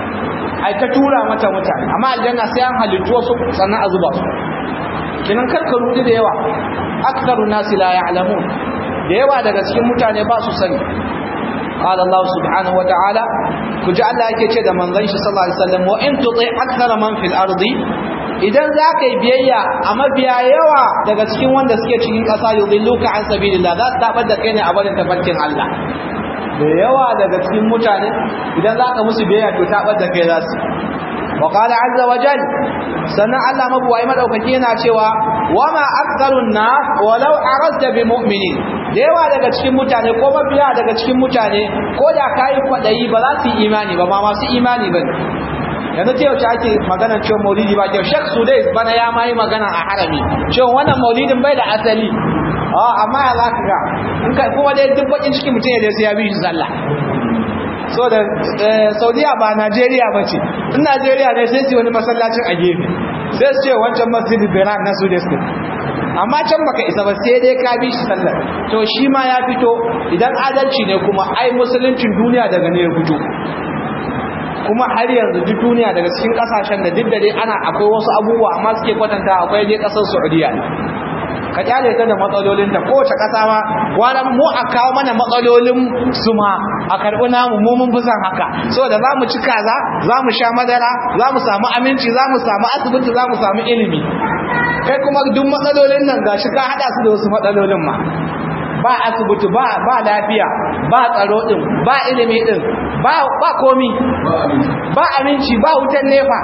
ai ta tura mata mutane amma aljanna sai an halittu wasu sannan a zuba su kinan karka rudi da yawa aktharu nasi la ya'lamun da yawa daga cikin mutane ba su sani قال الله سبحانه وتعالى كجاء الله yake ce da manzon shi sallallahu alaihi wasallam wa in tuti akthara man fil ardi idan zaka yi biyayya a mabiya yawa daga cikin wanda suke cikin ƙasa yudilluka an sabilillah za su tabar da kai ne a barin tafarkin Allah da yawa daga cikin mutane idan zaka musu biyayya to tabar da kai za su wa qala azza wa jal sannan Allah mabuwai madaukaki yana cewa wama aktharun nas walau aradta bi mu'minin da yawa daga cikin mutane ko mabiya daga cikin mutane ko da kayi kwadayi ba za su yi imani ba ba masu imani ba yanzu ta yaushe ake magana cewa maulidi ba kyau shek sudais bana ya ma yi magana a harami cewa wannan maulidin bai da asali amma ya za ka ga in ka kuma dai duk bakin cikin mutum ya sai ya bi shi sallah so da saudiya ba najeriya ba ce in najeriya ne sai su wani masallacin a gefe sai su ce wancan masjidin benin na sudais amma can baka isa ba sai dai ka bi shi sallar to shi ma ya fito idan adalci ne kuma ai musuluncin duniya daga ne ya fito kuma har yanzu duk duniya daga cikin kasashen da duk da dai ana akwai wasu abubuwa amma suke kwatanta akwai dai kasar Saudiya ka kyale ta da matsalolin ta kowace kasa ma wani mu a kawo mana matsalolin su ma a karɓi namu mu mun fi son haka saboda za mu ci kaza za mu sha madara za mu samu aminci za mu samu asibiti za mu samu ilimi kai kuma duk matsalolin nan gashi ka hada su da wasu matsalolin ma ba asibiti ba ba lafiya ba tsaro din ba ilimi din ba ba komi ba aminci ba wutan nefa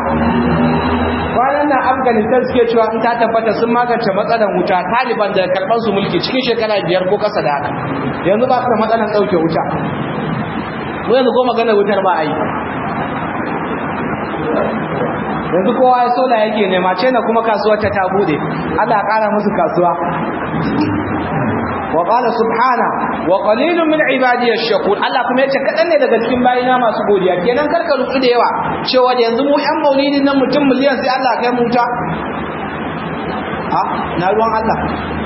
kwanan nan afghanistan suke cewa in ta tabbata sun magance matsalar wuta taliban da karɓar su mulki cikin shekara biyar ko kasa da haka yanzu ba su da matsalar ɗauke wuta mu yanzu ko maganar wutar ba a yi yanzu kowa ya sola yake nema ce na kuma kasuwar ta ta bude Allah ya kara musu kasuwa wa qala subhana wa qalilun min ibadi ash-shakur Allah kuma yace kadan ne daga cikin bayina masu godiya kenan karka rutsu da yawa cewa da yanzu mu yan maulidin nan mutum miliyan sai Allah kai mu ta ha na ruwan Allah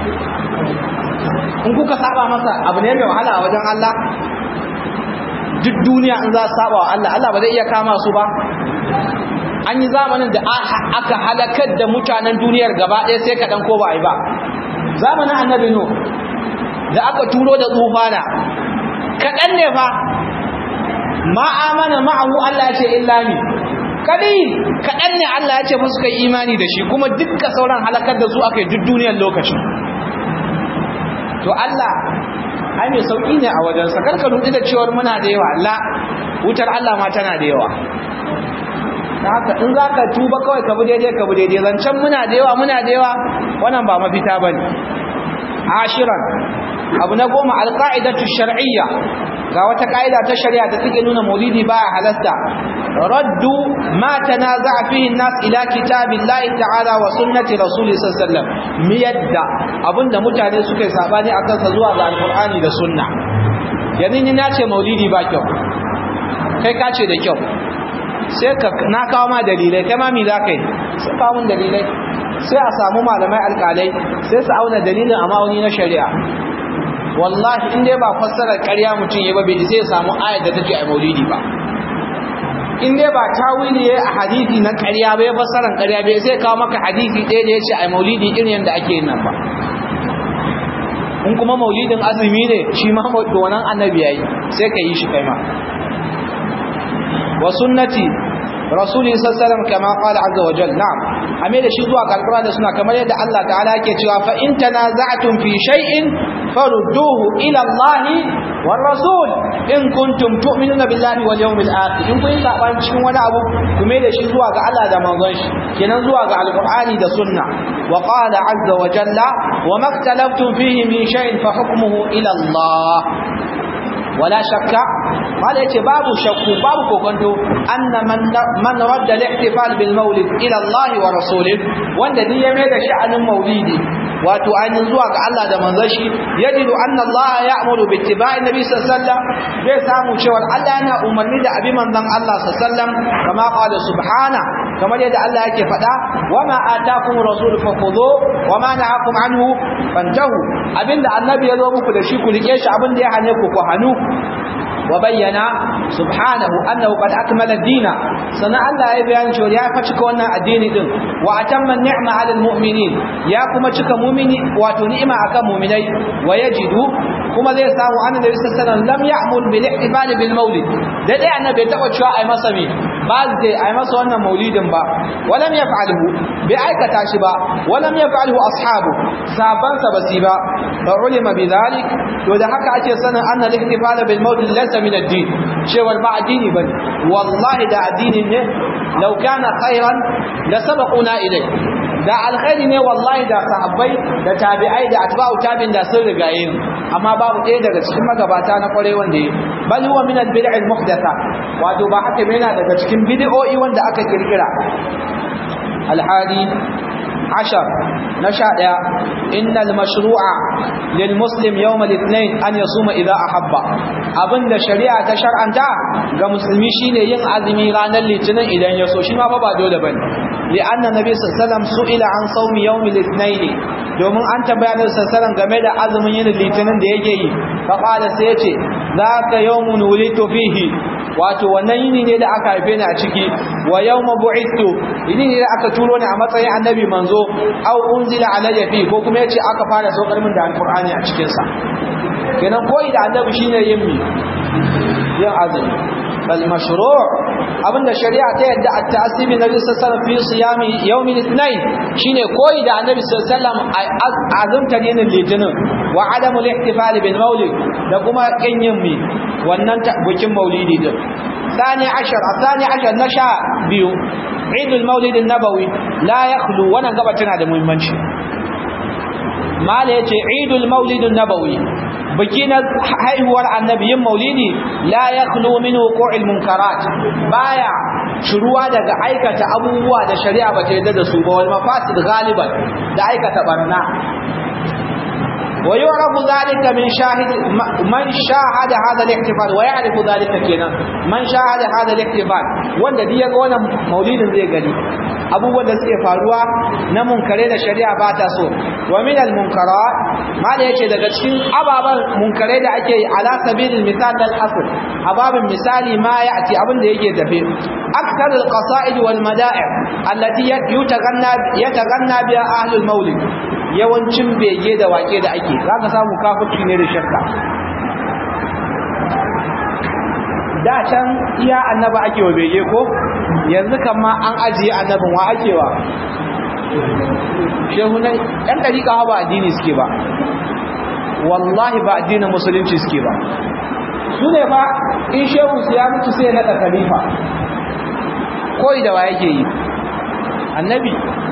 in kuka saba masa abu ne mai wahala a wajen Allah duk duniya in za su saba wa Allah Allah ba zai iya kama su ba an yi zamanin da aka halakar da mutanen duniyar gaba ɗaya sai kaɗan ko ba a yi ba zamanin annabi no da aka turo da tsufana kaɗan ne fa ma'amana ma'ahu Allah ya ce illa ni kadai kaɗan ne Allah ya ce musu kai imani da shi kuma dukkan sauran halakar da su aka yi duk duniyar lokacin to Allah ai mai sauƙi ne a wajensa karka rudu da cewar muna da yawa la wutar Allah ma tana da yawa da haka in za ka tuba kawai ka bi daidai ka bi daidai zancen muna da yawa muna da yawa wannan ba mafita ba ne ashiran abu na goma alƙa'idatu shar'iyya ga wata ƙa'ida ta shari'a da take nuna maulidi ba a halasta raddu ma tanaza'a fihi an-nas ila kitabillahi ta'ala wa sunnati rasuli sallallahu alaihi wasallam miyadda abinda mutane suka yi sabani akan sa zuwa ga alqur'ani da sunna yanzu ni nace maulidi ba kyau kai ka ce da kyau sai ka na kawo ma dalilai kai ma mi za ka yi sai kawo mun dalilai sai a samu malamai alƙalai sai su auna dalilin a ma'auni na shari'a wallahi in dai ba fassarar ƙarya mutum ya ba bai sai ya samu ayat da take a maulidi ba in dai ba tawili ya a hadisi na ƙarya ba ya fassarar ƙarya bai sai kawo maka hadisi ɗaya da ya ce a maulidi irin yadda ake yin nan ba in kuma maulidin azumi ne shi ma wannan annabi yayi sai ka yi shi kai ma wa sunnati rasuli sallallahu kama qala azza wa jalla na'am ame da shi zuwa ga alquran da suna kamar yadda Allah ta'ala yake cewa fa in tanaza'tum fi shay'in farudduhu ila Allah war rasul in kuntum tu'minuna billahi wal yawmil akhir in kun saban cikin wani abu kuma da shi zuwa ga Allah da manzon shi kenan zuwa ga alqur'ani da sunna wa qala azza wa jalla wa maktalaftum fihi min shay'in fa hukmuhu ila Allah wala shakka wala yace babu shakku babu kokonto anna man man radda al-ihtifal bil maulid ila Allah wa rasulih wanda din ya mai da sha'anin maulidi wato ainihin zuwa ga Allah da manzon shi yajidu anna Allah ya'muru bi ittiba'i nabi sallallahu alaihi wasallam zai samu cewa Allah yana umarni da abi manzon Allah sallallahu alaihi wasallam kama qala subhana kamar yadda Allah yake faɗa wama atakum rasul fakhudhu wama nahakum anhu fantahu abinda annabi ya zo muku da shi ku rike shi abinda ya hane ku ku hanu وبين سبحانه أنه قد أكمل الدين سنة الله يبيان شو يا فتك وانا الدين دين وأتم النعمة على المؤمنين يا كما تك مؤمن وتنعم أكا مؤمني ويجد كما ذي سامو أن النبي صلى الله عليه وسلم لم يأمر بالاحتفال بالمولد ده ده أنا بيتقوى شو أي مسمي بعض دي أي مسوى أن مولد با ولم يفعله بأيك تاشبا ولم يفعله أصحابه سابان سبسيبا فعلم بذلك وده حكا أتي سنة أن الاحتفال بالمولد ليس min ad-din cewar ba addini bane wallahi da addini ne law kana khairan la sabaquna ilay da alkhairi ne wallahi da sahabbai da tabi'ai da atba'u tabi'in da sun rigaye amma babu ɗaya daga cikin magabata na kware wanda yi bal huwa min al-bid'i al-muhdatha wato ba haka yana daga cikin bid'o'i wanda aka kirkira al-hadi عشر نشاء إن المشروع للمسلم يوم الاثنين أن يصوم إذا أحب أبن شريعة شرعا تا كمسلمي شيني ين عزمي غانا الاثنين إذا يسو شما بابا دولة بني لأن النبي صلى الله عليه وسلم سئل عن صوم يوم الاثنين domin an tambaya Annabi sallallahu game da azumin yin litinin da yake yi fa qala sai yace zaka yawmun wulitu fihi wato wannan yini ne da aka haife ni a ciki wa yawma bu'ithu yini ne da aka turo ni a matsayin annabi manzo aw unzila alayya fi ko kuma yace aka fara saukar min da alqur'ani a cikin sa kenan koyi da annabi shine yin mi yin azumi bal mashru' abinda shari'a ta yadda at-ta'assibi nabi sallallahu alaihi wasallam fi siyami yawm al-ithnain shine koyi da annabi sallallahu alaihi wasallam azumta dinin litinin wa adamu al-ihtifal bil mawlid da kuma kin yin mi wannan bukin maulidi din ثاني عشر الثاني عشر نشا بيو عيد المولد النبوي لا يخلو وانا gaba tana da muhimmanci mala yace عيد المولد النبوي biki na haihuwar annabi yin maulidi la yakhlu min wuqu'il munkarat baya shuruwa daga aikata abubuwa da shari'a ba ta yarda da su ba wal mafasid galiban da aikata barna ويعرف ذلك من شاهد من شاهد هذا الاحتفال ويعرف ذلك كنا من شاهد هذا الاحتفال wanda duk yaga wannan maulidin zai gani abubuwan da suke faruwa na munkare da shari'a ba ta so wa min al munkarat ma da yake daga cikin ababan munkare da ake yi ala sabilil misal al asl ababin misali ma ya'ti abin da yake tafe akthar al qasaid wal mada'i allati yataganna yataganna biha ahlul maulid yawancin bege da wake da ake za ka samu kafirci ne da shakka da can iya annaba ake wa bege ko yanzu kan ma an ajiye annabin wa ake wa shehunai ɗan ɗariƙa ba addini suke ba wallahi ba addinin musulunci suke ba su ne ba in shehu su ya mutu sai naɗa khalifa koyi da wa yake yi annabi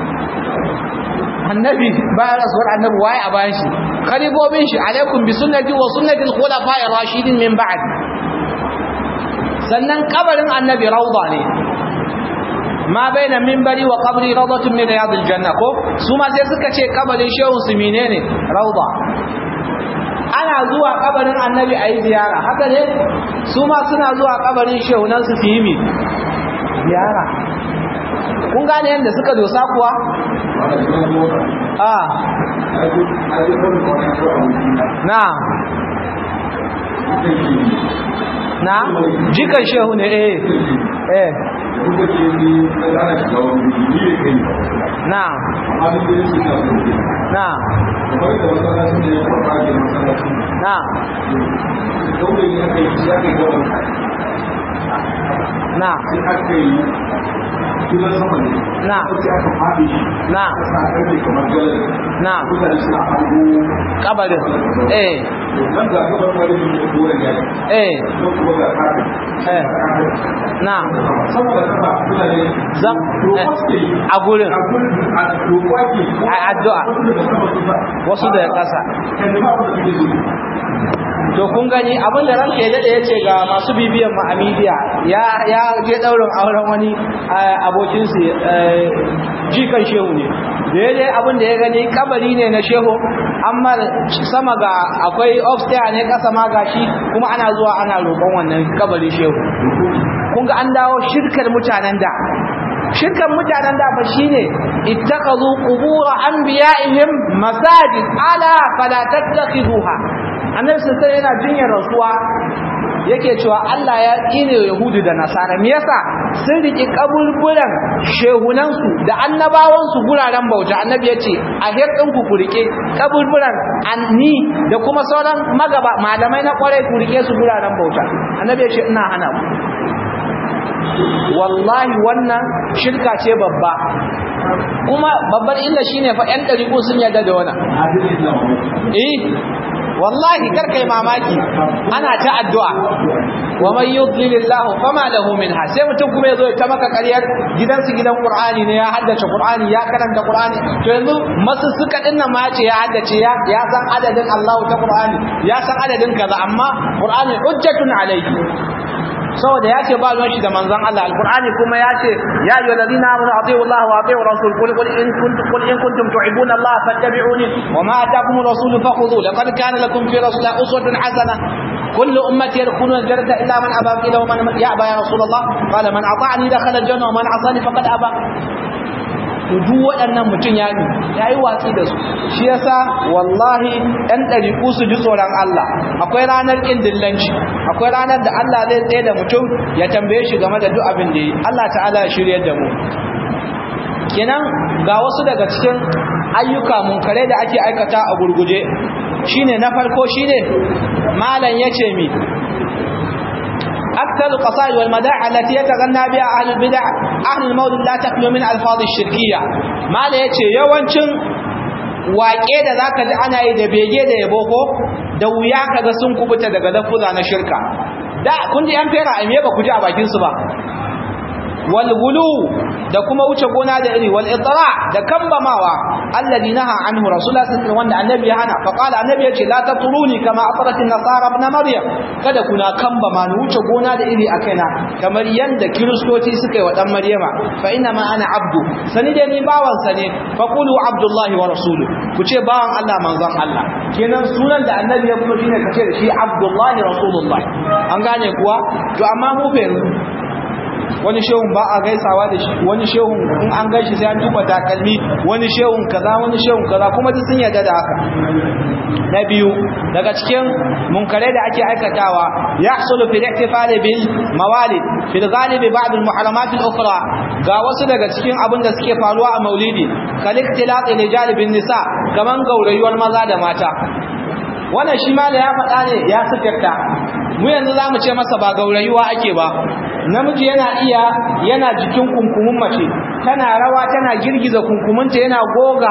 annabi bayan rasuwar annabi waye a bayan shi khalifofin shi alaikum bi sunnati wa sunnati al-khulafa'ir rashidin min ba'd sannan kabarin annabi rawda ne ma baina minbari wa qabri rawdatun min riyadil janna ko su ma sai suka ce kabarin shehun su menene rawda ana zuwa kabarin annabi ayi ziyara haka ne su ma suna zuwa kabarin shehunan su su yi mi ziyara kun gane yadda suka dosa kuwa a na na jikan shehu ne eh eh na na na na sai aka yi gidan sama ne na sai aka faɗi shi na aka sa ƙarfe kamar galar na mutane suna hango kabarin eh nan ga gabar wani da doren yayi eh don kuma ga kafin eh na saboda kasa mutane zan roƙo suke yi a gurin a gurin a roƙo ake A addu'a. wasu da wasu daga sama su ba ƙasa kan ba abin da suke so to kun gani abin da ranka ya dade yace ga masu bibiyan mu a media ya ya je daurin auren wani abokin su jikan shehu ne da ya je abin da ya gani kabari ne na shehu amma sama ga akwai upstairs ne kasa ma gashi kuma ana zuwa ana roƙon wannan kabari shehu kun ga an dawo shirkar mutanen da shirkan mutanen da fa shine ittakazu qubur anbiya'ihim masajid ala fala tattakhiduha annabi sai yana jinyar rasuwa yake cewa Allah ya tsine yahudu da nasara me yasa sun riki kabulburan shehunan su da annabawan su guraren bauta annabi yace a hirdin ku kurike kabulburan anni da kuma sauran magaba malamai na kwarai ku rike su guraren bauta annabi yace ina hana ku wallahi wannan shirka ce babba kuma babbar illa shine fa ƴan ɗariƙo sun yarda da wannan eh wallahi kar kai mamaki ana ta addu'a wa man yudlilillahu fama lahu minha sai mutum kuma yazo ya ta maka ƙaryar gidansu gidan qur'ani ne ya haddace qur'ani ya karanta qur'ani to yanzu masu suka dinnan ma ce ya haddace ya ya san adadin Allah ta qur'ani ya san adadin kaza amma qur'ani hujjatun alayhi saboda ya ce ba ruwan shi da manzon Allah alqur'ani kuma ya ce ya ayyuhal ladina amanu atiu Allah wa atiu rasul qul qul in kuntum qul in kuntum tuhibbuna Allah fattabi'uni wa ma ataakum rasul fakhudhu laqad kana lakum fi rasulillahi uswatun hasana كل أمتي يدخلون الجنة إلا من أبى قيل ومن يأبى يا رسول الله قال من أطاعني دخل الجنة ومن عصاني فقد أبى duk waɗannan mutum ya yi ya yi watsi da su shi yasa wallahi ɗan ɗariƙu su ji tsoron Allah akwai ranar ƙin dillanci akwai ranar da Allah zai tsaye da mutum ya tambaye shi game da duk abin da yi Allah ta'ala ya shirya da mu kenan ga wasu daga cikin ayyuka munkare da ake aikata a gurguje shine na farko shine malam yace mi أكثر القصائد والمداح التي يتغنى بها أهل البدع أهل المولد لا تخلو من ألفاظ الشركية ما لا يتشي يوانشن waƙe da zaka ji ana yi da bege da yabo ko da wuya kaga sun kubuta daga lafuza na shirka da kun ji an fera a me ba ku ji a bakin su ba wal gulu da kuma wuce gona da iri wal itra da kambamawa alladhi naha anhu rasulullah sallallahu alaihi wasallam wanda annabi ya hana fa qala annabi yace la tatruni kama atrat an-nasara ibn maryam kada kuna kambama ni wuce gona da iri a kaina kamar yanda kiristoci suka yi wa dan maryama fa inna ma ana abdu sani dai ni bawan sa ne fa qulu abdullahi wa rasuluhu ku ce bawan Allah manzon Allah kenan sunan da annabi ya kuma shine kace da shi abdullahi rasulullah an gane kuwa to amma mu fa yanzu wani shehun ba a gaisawa da shi wani shehun in an gaishe sai an tuba takalmi wani shehun kaza wani shehun kaza kuma duk sun yarda da haka na biyu daga cikin munkarai da ake aikatawa yahsulu fil ihtifal bil mawalid fil ghalib ba'd al muharramat al ukhra ga wasu daga cikin abin da suke faruwa a maulidi kal ikhtilat rijal bin nisa kaman gaurayuwar maza da mata wannan shi ma da ya faɗa ne ya sifirta mu yanzu za mu ce masa ba gaurayuwa ake ba namiji yana iya yana jikin kunkumin mace tana rawa tana girgiza kunkuminta yana goga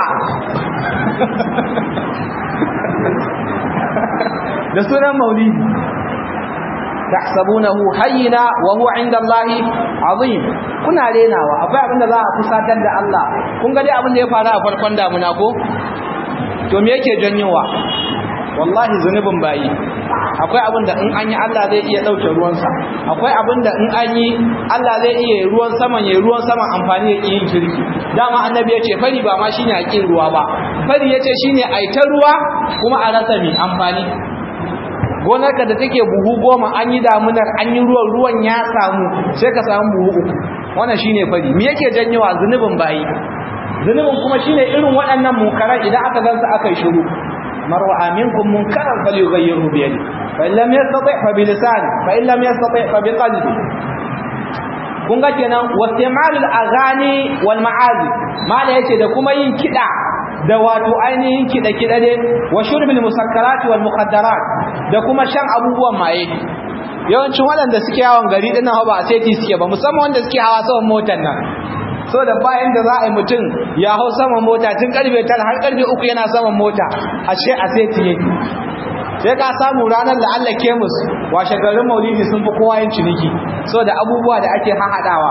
da sunan maulidi tahsabunahu hayyina wa huwa inda Allahi azim kuna renawa akwai abin da za a kusatar da Allah kun ga dai abin da ya faru a farkon damuna ko to me yake janyowa wallahi zunubin bayi akwai abin da in an yi Allah zai iya ɗauke ruwansa akwai abin da in an yi Allah zai iya ruwan saman ya ruwan saman amfani ya yin kirki dama annabi ya ce fari ba ma shine a ƙin ruwa ba fari ya ce shine a ta ruwa kuma a rasa mai amfani gonarka da take buhu goma an yi damunar an yi ruwan ruwan ya samu sai ka samu buhu uku wannan shine fari me yake janyowa zunubin bayi zunubin kuma shine irin waɗannan munkaran idan aka gansu aka yi shiru من رأى منكم منكرا فليغيره بيده فإن لم يستطع فبلسانه فإن لم يستطع فبقلبه kun ga kenan wastimalul agani wal ma'azi mala yace da kuma yin kida da wato ainihin kida kida ne wa shurbil musakkarat wal mukhaddarat da kuma shan abubuwan maye yawancin waɗanda suke yawon gari ɗin nan ba a seti suke ba musamman wanda suke hawa saman motar nan so da bayan da za a yi mutum ya hau saman mota tun karfe tara har karfe uku yana saman mota ashe a seti yake sai ka samu ranar da Allah kemus washe garin maulidi sun fi kowa yin ciniki so da abubuwa da ake hahaɗawa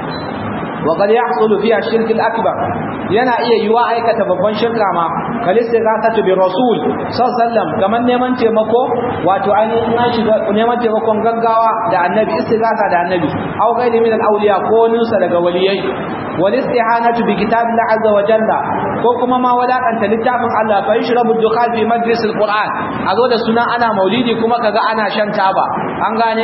wa qad yahsulu fiha shirk al-akbar yana iya yiwa aikata babban shirka ma kalista gasatu bi rasul sallallahu kaman neman taimako wato ainihin an shiga neman taimakon gaggawa da annabi istighatha da annabi aw ghairi min al-awliya ko nusa daga waliyai wal istihanatu bi kitabillah azza wa jalla ko kuma ma wadakanta littafin Allah fa yashrabu dukhan fi majlis al-Qur'an azo da sunan ana maulidi kuma kaga ana shan taba an gane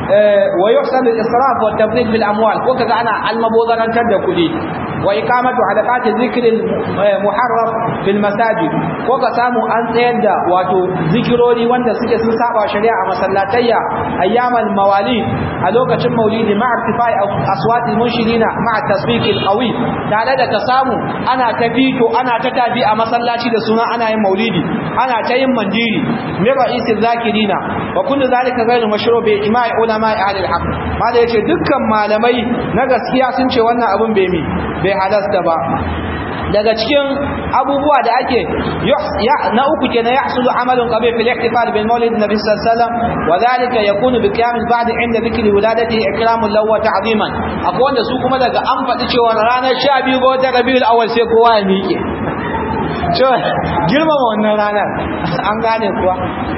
wa yuhsan al-israf wa tabdil bil amwal ko kaga ana almabozarantar da kudi wa iqamatu halaqati dhikr al-muharraf fil masajid ko ka samu an tsayar da wato zikirori wanda suke sun saba shari'a a masallatayya ayyamal mawalid a lokacin maulidi ma'a irtifai aswati munshirina ma'a tasbiq al-qawi tare da ka samu ana ta fito ana ta tabi a masallaci da suna ana yin maulidi ana ta yin mandiri me ra'isi zakirina wa kullu zalika ghayru mashru' bi ima'i ulama ahli al-haq mala yace dukkan malamai na gaskiya sun ce wannan abun bai mi bai halasta ba daga cikin abubuwa da ake na uku kenan yahsulu amalun qabih fil ihtifal bil mawlid nabi sallallahu alaihi wasallam wa dhalika yakunu bi qiyam al ba'd inda dhikri wiladati ikramun lahu wa ta'ziman akwai wanda su kuma daga an faɗi cewa ranar 12 ga watan rabiul awwal sai kowa ya miƙe cewa girmama wannan ranar an gane kuwa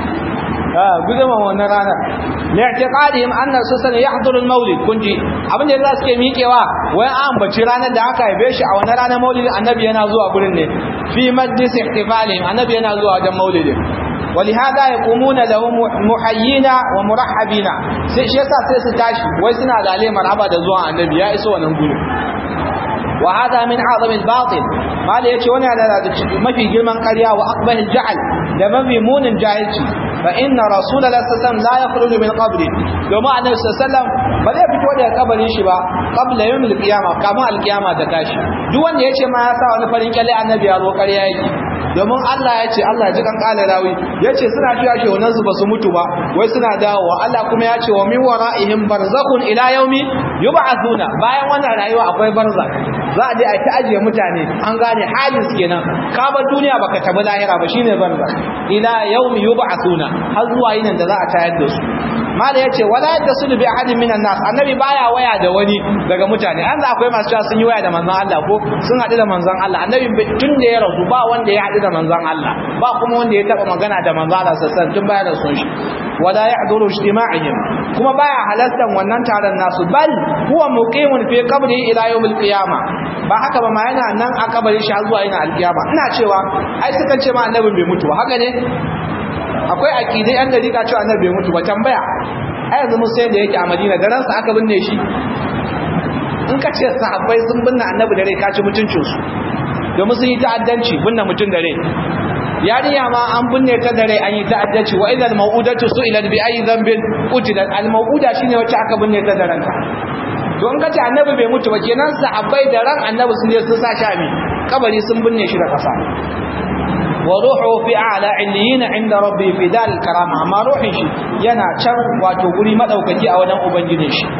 gudunma wannan rana li'tiqadihim anna susan yahduru al-maulid kunji abin da yasa suke miƙewa wai an bace ranar da aka haife shi a wannan ranar maulid annabi yana zuwa gurin ne fi majlis ihtifalihim annabi yana zuwa wajen maulidin ولهذا يقومون له محيين ومرحبين sai shi yasa sai su tashi wai suna lale marhaba da zuwa annabi ya iso wannan gurin wa hada min azam al-batil mala yace wannan yana da mafi girman ƙarya wa aqbah al-jahl da mafi munin jahilci fa inna rasulullahi sallallahu alaihi wasallam la yakhruju min qabri domin annabi sallallahu alaihi wasallam ba zai fito daga kabarin shi ba qabla yawm al-qiyamah kama al-qiyamah da tashi duk wanda yace ma ya sa wani farin kyalle annabi ya zo ƙarya yake domin Allah ya ce Allah ji kan kala rawi ya ce suna fiya shi wannan su ba su mutu ba wai suna dawowa Allah kuma ya ce wa min wara'ihim barzakhun ila yawmi yub'athuna bayan wannan rayuwa akwai barzakh za a je a ta ajiye mutane an gane halin su kenan ka bar duniya baka tabi lahira ba shine barzakh ila yawmi yub'athuna har zuwa yinin da za a tayar da su mala yace wala yadsul bi ahadin minan nas annabi baya waya da wani daga mutane an akwai masu cewa sun yi waya da manzon Allah ko sun hadu da manzon Allah annabi tun da ya rasu ba wanda ya hadu da manzon Allah ba kuma wanda ya taba magana da manzon Allah sallallahu tun baya da sun shi wala yahduru ijtima'ihim kuma baya halartar wannan taron nasu bal huwa muqimun fi qabri ila yawmil qiyamah ba haka ba ma yana nan a kabarin shi har zuwa yana alkiyama ina cewa ai sukan ce ma annabin bai mutu ba haka ne akwai akidai an da rika cewa annabi bai mutu ba tambaya ai yanzu mun sai da yake a Madina da ransa aka binne shi in ka ce sahabbai sun binne annabi da rai ka ci mutuncin su domin sun yi ta'addanci binne mutum da rai yarinya ma an binne ta da rai an yi ta'addanci wa idal mau'udatu su'ilat bi ayi dhanbin qutilat al mau'uda shine wacce aka binne ta da ranta to in ka ce annabi bai mutu ba kenan sahabbai da ran annabi sun je sun sa shami kabari sun binne shi da kasa وروحه في اعلى عليين عند ربي في دار الكرامه amma ruhin shi yana can wato guri madaukaki a wajen ubangijin shi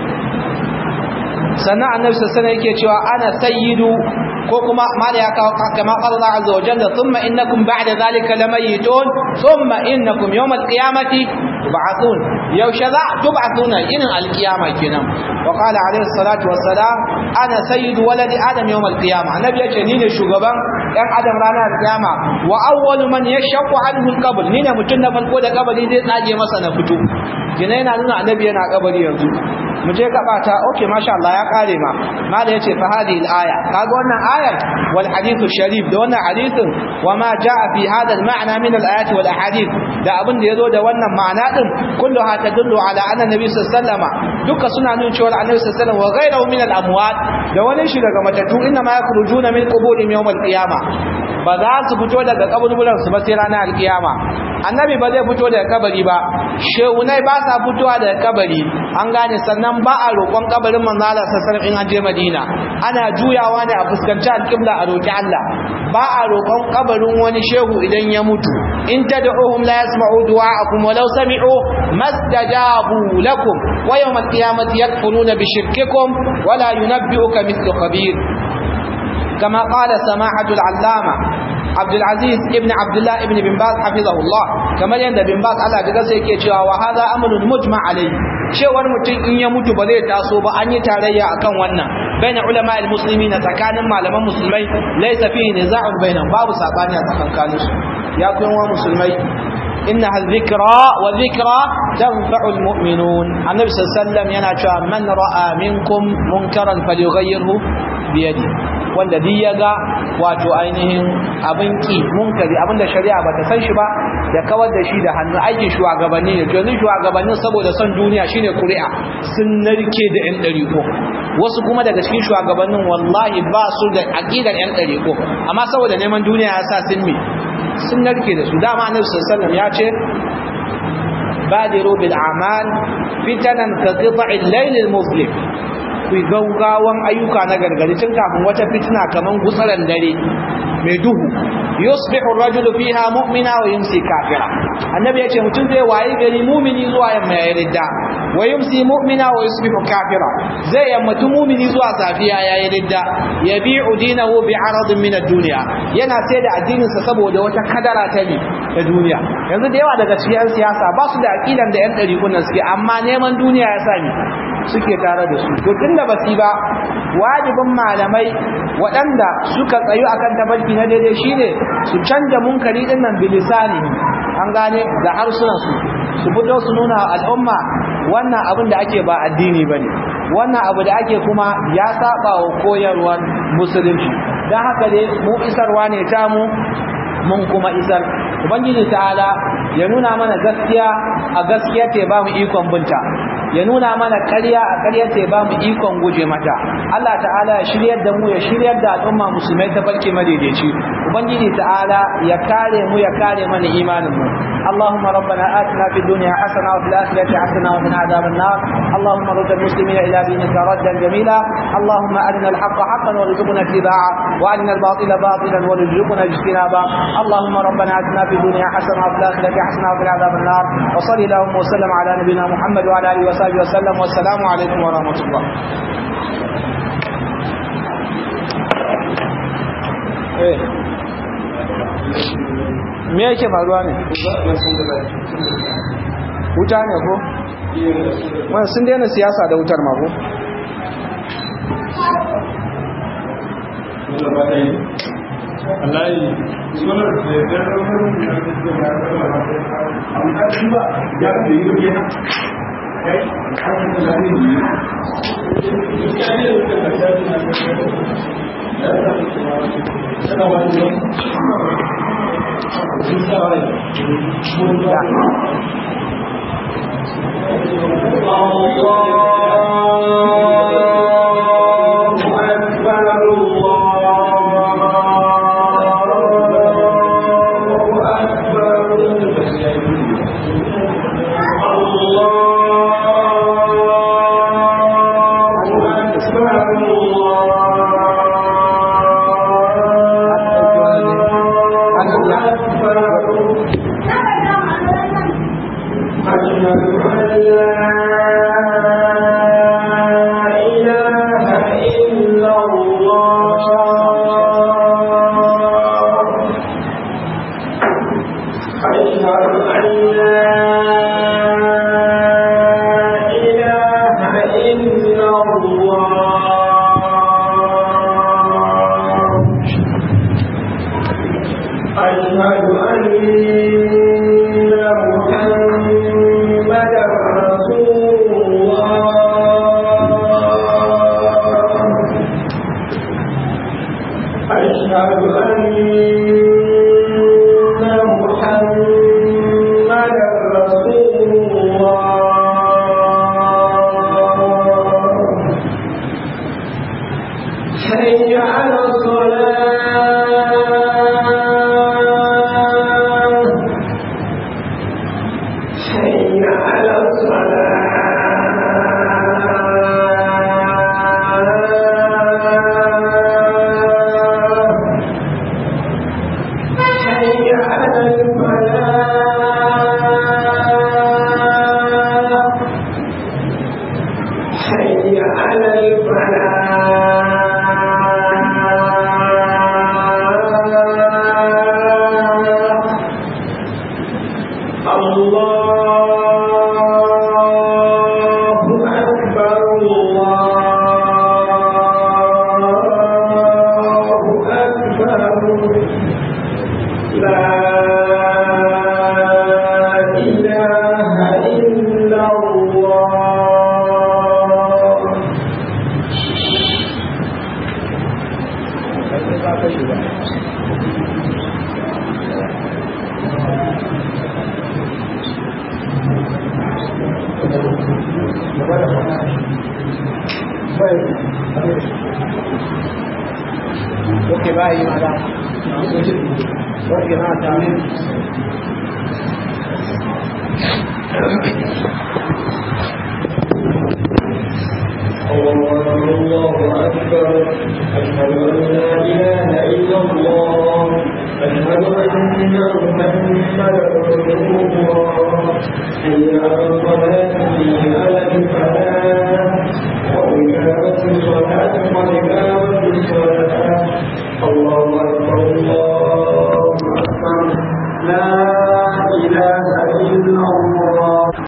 sannan annabi sallallahu alaihi yake cewa ana sayyidu ko kuma mala ya kawo kama qala Allah azza wa jalla thumma innakum ba'da zalika lamayitun thumma innakum yawm al-qiyamati tub'athun yaushe za tub'athuna inin al-qiyama kenan wa qala alaihi salatu wassalam ana sayyidu waladi adam yawm al-qiyama annabi yace ni ne shugaban ɗan adam ranar al-qiyama wa awwalu man yashaqqu anhu al-qabr ni ne mutun na farko da kabari zai tsage masa na fito kina yana nuna annabi yana kabari yanzu mu je gaba ta okay masha Allah ya kare ma mala yace fa hadhihi al-aya kaga wannan ayar wal hadithu sharif da wannan hadithin wa ma jaa fi hada al-ma'na min al-ayati wal ahadith da abin da yazo da wannan ma'ana din kulluha tadullu ala anna nabi sallallahu alaihi wasallam duka suna nuna cewa annabi sallallahu alaihi wasallam wa ghayruhu min al-amwat da wani shi daga matattu inna ma yakhrujuna min quburihim yawm al-qiyamah ba za su fito daga kaburburan su ba sai ranar al-qiyama annabi ba zai fito daga kabari ba shehunai ba sa fitowa daga kabari an gane sannan ba a roƙon kabarin manzo Allah sallallahu in an je Madina ana juyawa ne a fuskanci alƙibla a roƙi Allah ba a roƙon kabarin wani shehu idan ya mutu in tad'uhum la yasma'u du'a'akum walau sami'u mastajabu lakum wa yawm al-qiyamati yakfuruna bi shirkikum wa la yunabbi'uka mithlu khabir كما قال سماحة العلامة عبد العزيز ابن عبد الله ابن بن باز حفظه الله كما يند بن باز Allah daga sai yake cewa wa hadha amrun mujma alayhi cewar mutum in ya mutu ba zai taso ba an yi tarayya akan wannan baina ulama almuslimin tsakanin malaman musulmai laysa fihi niza'un bainahum babu sabani a tsakankanin su ya kuma wa musulmai إنها الذكرى والذكرى تنفع المؤمنون النبي صلى الله عليه وسلم ينشأ من رأى منكم منكرا فليغيره بيده wanda duk ya ga wato ainihin abin ki munkari abinda shari'a bata san shi ba ya kawar da shi da hannu aikin shugabanni ne yanzu shugabannin saboda son duniya shine kuri'a sun narke da yan ɗariko wasu kuma daga cikin shugabannin wallahi ba su da aqidar yan ɗariko amma saboda neman duniya ya sa sun me sun narke da su dama annabi sallallahu alaihi wasallam ya ce badiru bil a'mal fitanan ka qita'il layl al muslim ku gaugawan ayyuka na gargadi tun kafin wata fitina kaman gutsaran dare mai duhu yusbihu ar-rajulu fiha mu'mina wa yumsi kafira annabi yace mutum zai waye gari mu'mini zuwa yamma ya ridda wa yumsi mu'mina wa yusbihu kafira zai yammatu mu'mini zuwa safiya ya yi ridda yabi'u dinahu bi'aradin min ad-dunya yana sai da addinin sa saboda wata kadara ta ne ta duniya yanzu da yawa daga cikin siyasa ba su da aqidan da yan ɗarikunan suke amma neman duniya ya sani suke tare da su to tunda basi ba wajibin malamai waɗanda suka tsayu akan tabarki na daidai shine su canja munkari din nan bilisani an gane da harsunan su su fito su nuna al'umma wannan abin da ake ba addini bane wannan abu da ake kuma ya saba wa koyarwar musulunci dan haka dai mu isarwa ne ta mu mun kuma isar ubangiji ta'ala ya nuna mana gaskiya a gaskiya ta ba mu ikon binta ya nuna mana ƙarya a ƙarya ta ba mu ikon guje mata Allah ta'ala ya shiryar da mu ya shiryar da al'umma musulmai ta barke madaidaici ubangiji ta'ala ya kare mu ya kare mana imanin mu اللهم ربنا آتنا في الدنيا حسنة وفي الآخرة حسنة وقنا عذاب النار اللهم رد المسلمين إلى دينك ردا جميلا اللهم أرنا الحق حقا وارزقنا اتباعه وأرنا الباطل باطلا وارزقنا اجتنابه اللهم ربنا آتنا في الدنيا حسنة وفي الآخرة حسنة وقنا عذاب النار وصلي اللهم وسلم على نبينا محمد وعلى آله وصحبه وسلم والسلام عليكم ورحمة الله me yake faruwa ne wuta ne ko wani sun daina siyasa da wutar mako Allahi, sunar da ya ba ya da yi rubiya kai an da zai yi ya ne da ka ta wani على الفلاح الله أكبر الله أكبر لا إله إلا الله Oke bayi madam. Oke madam.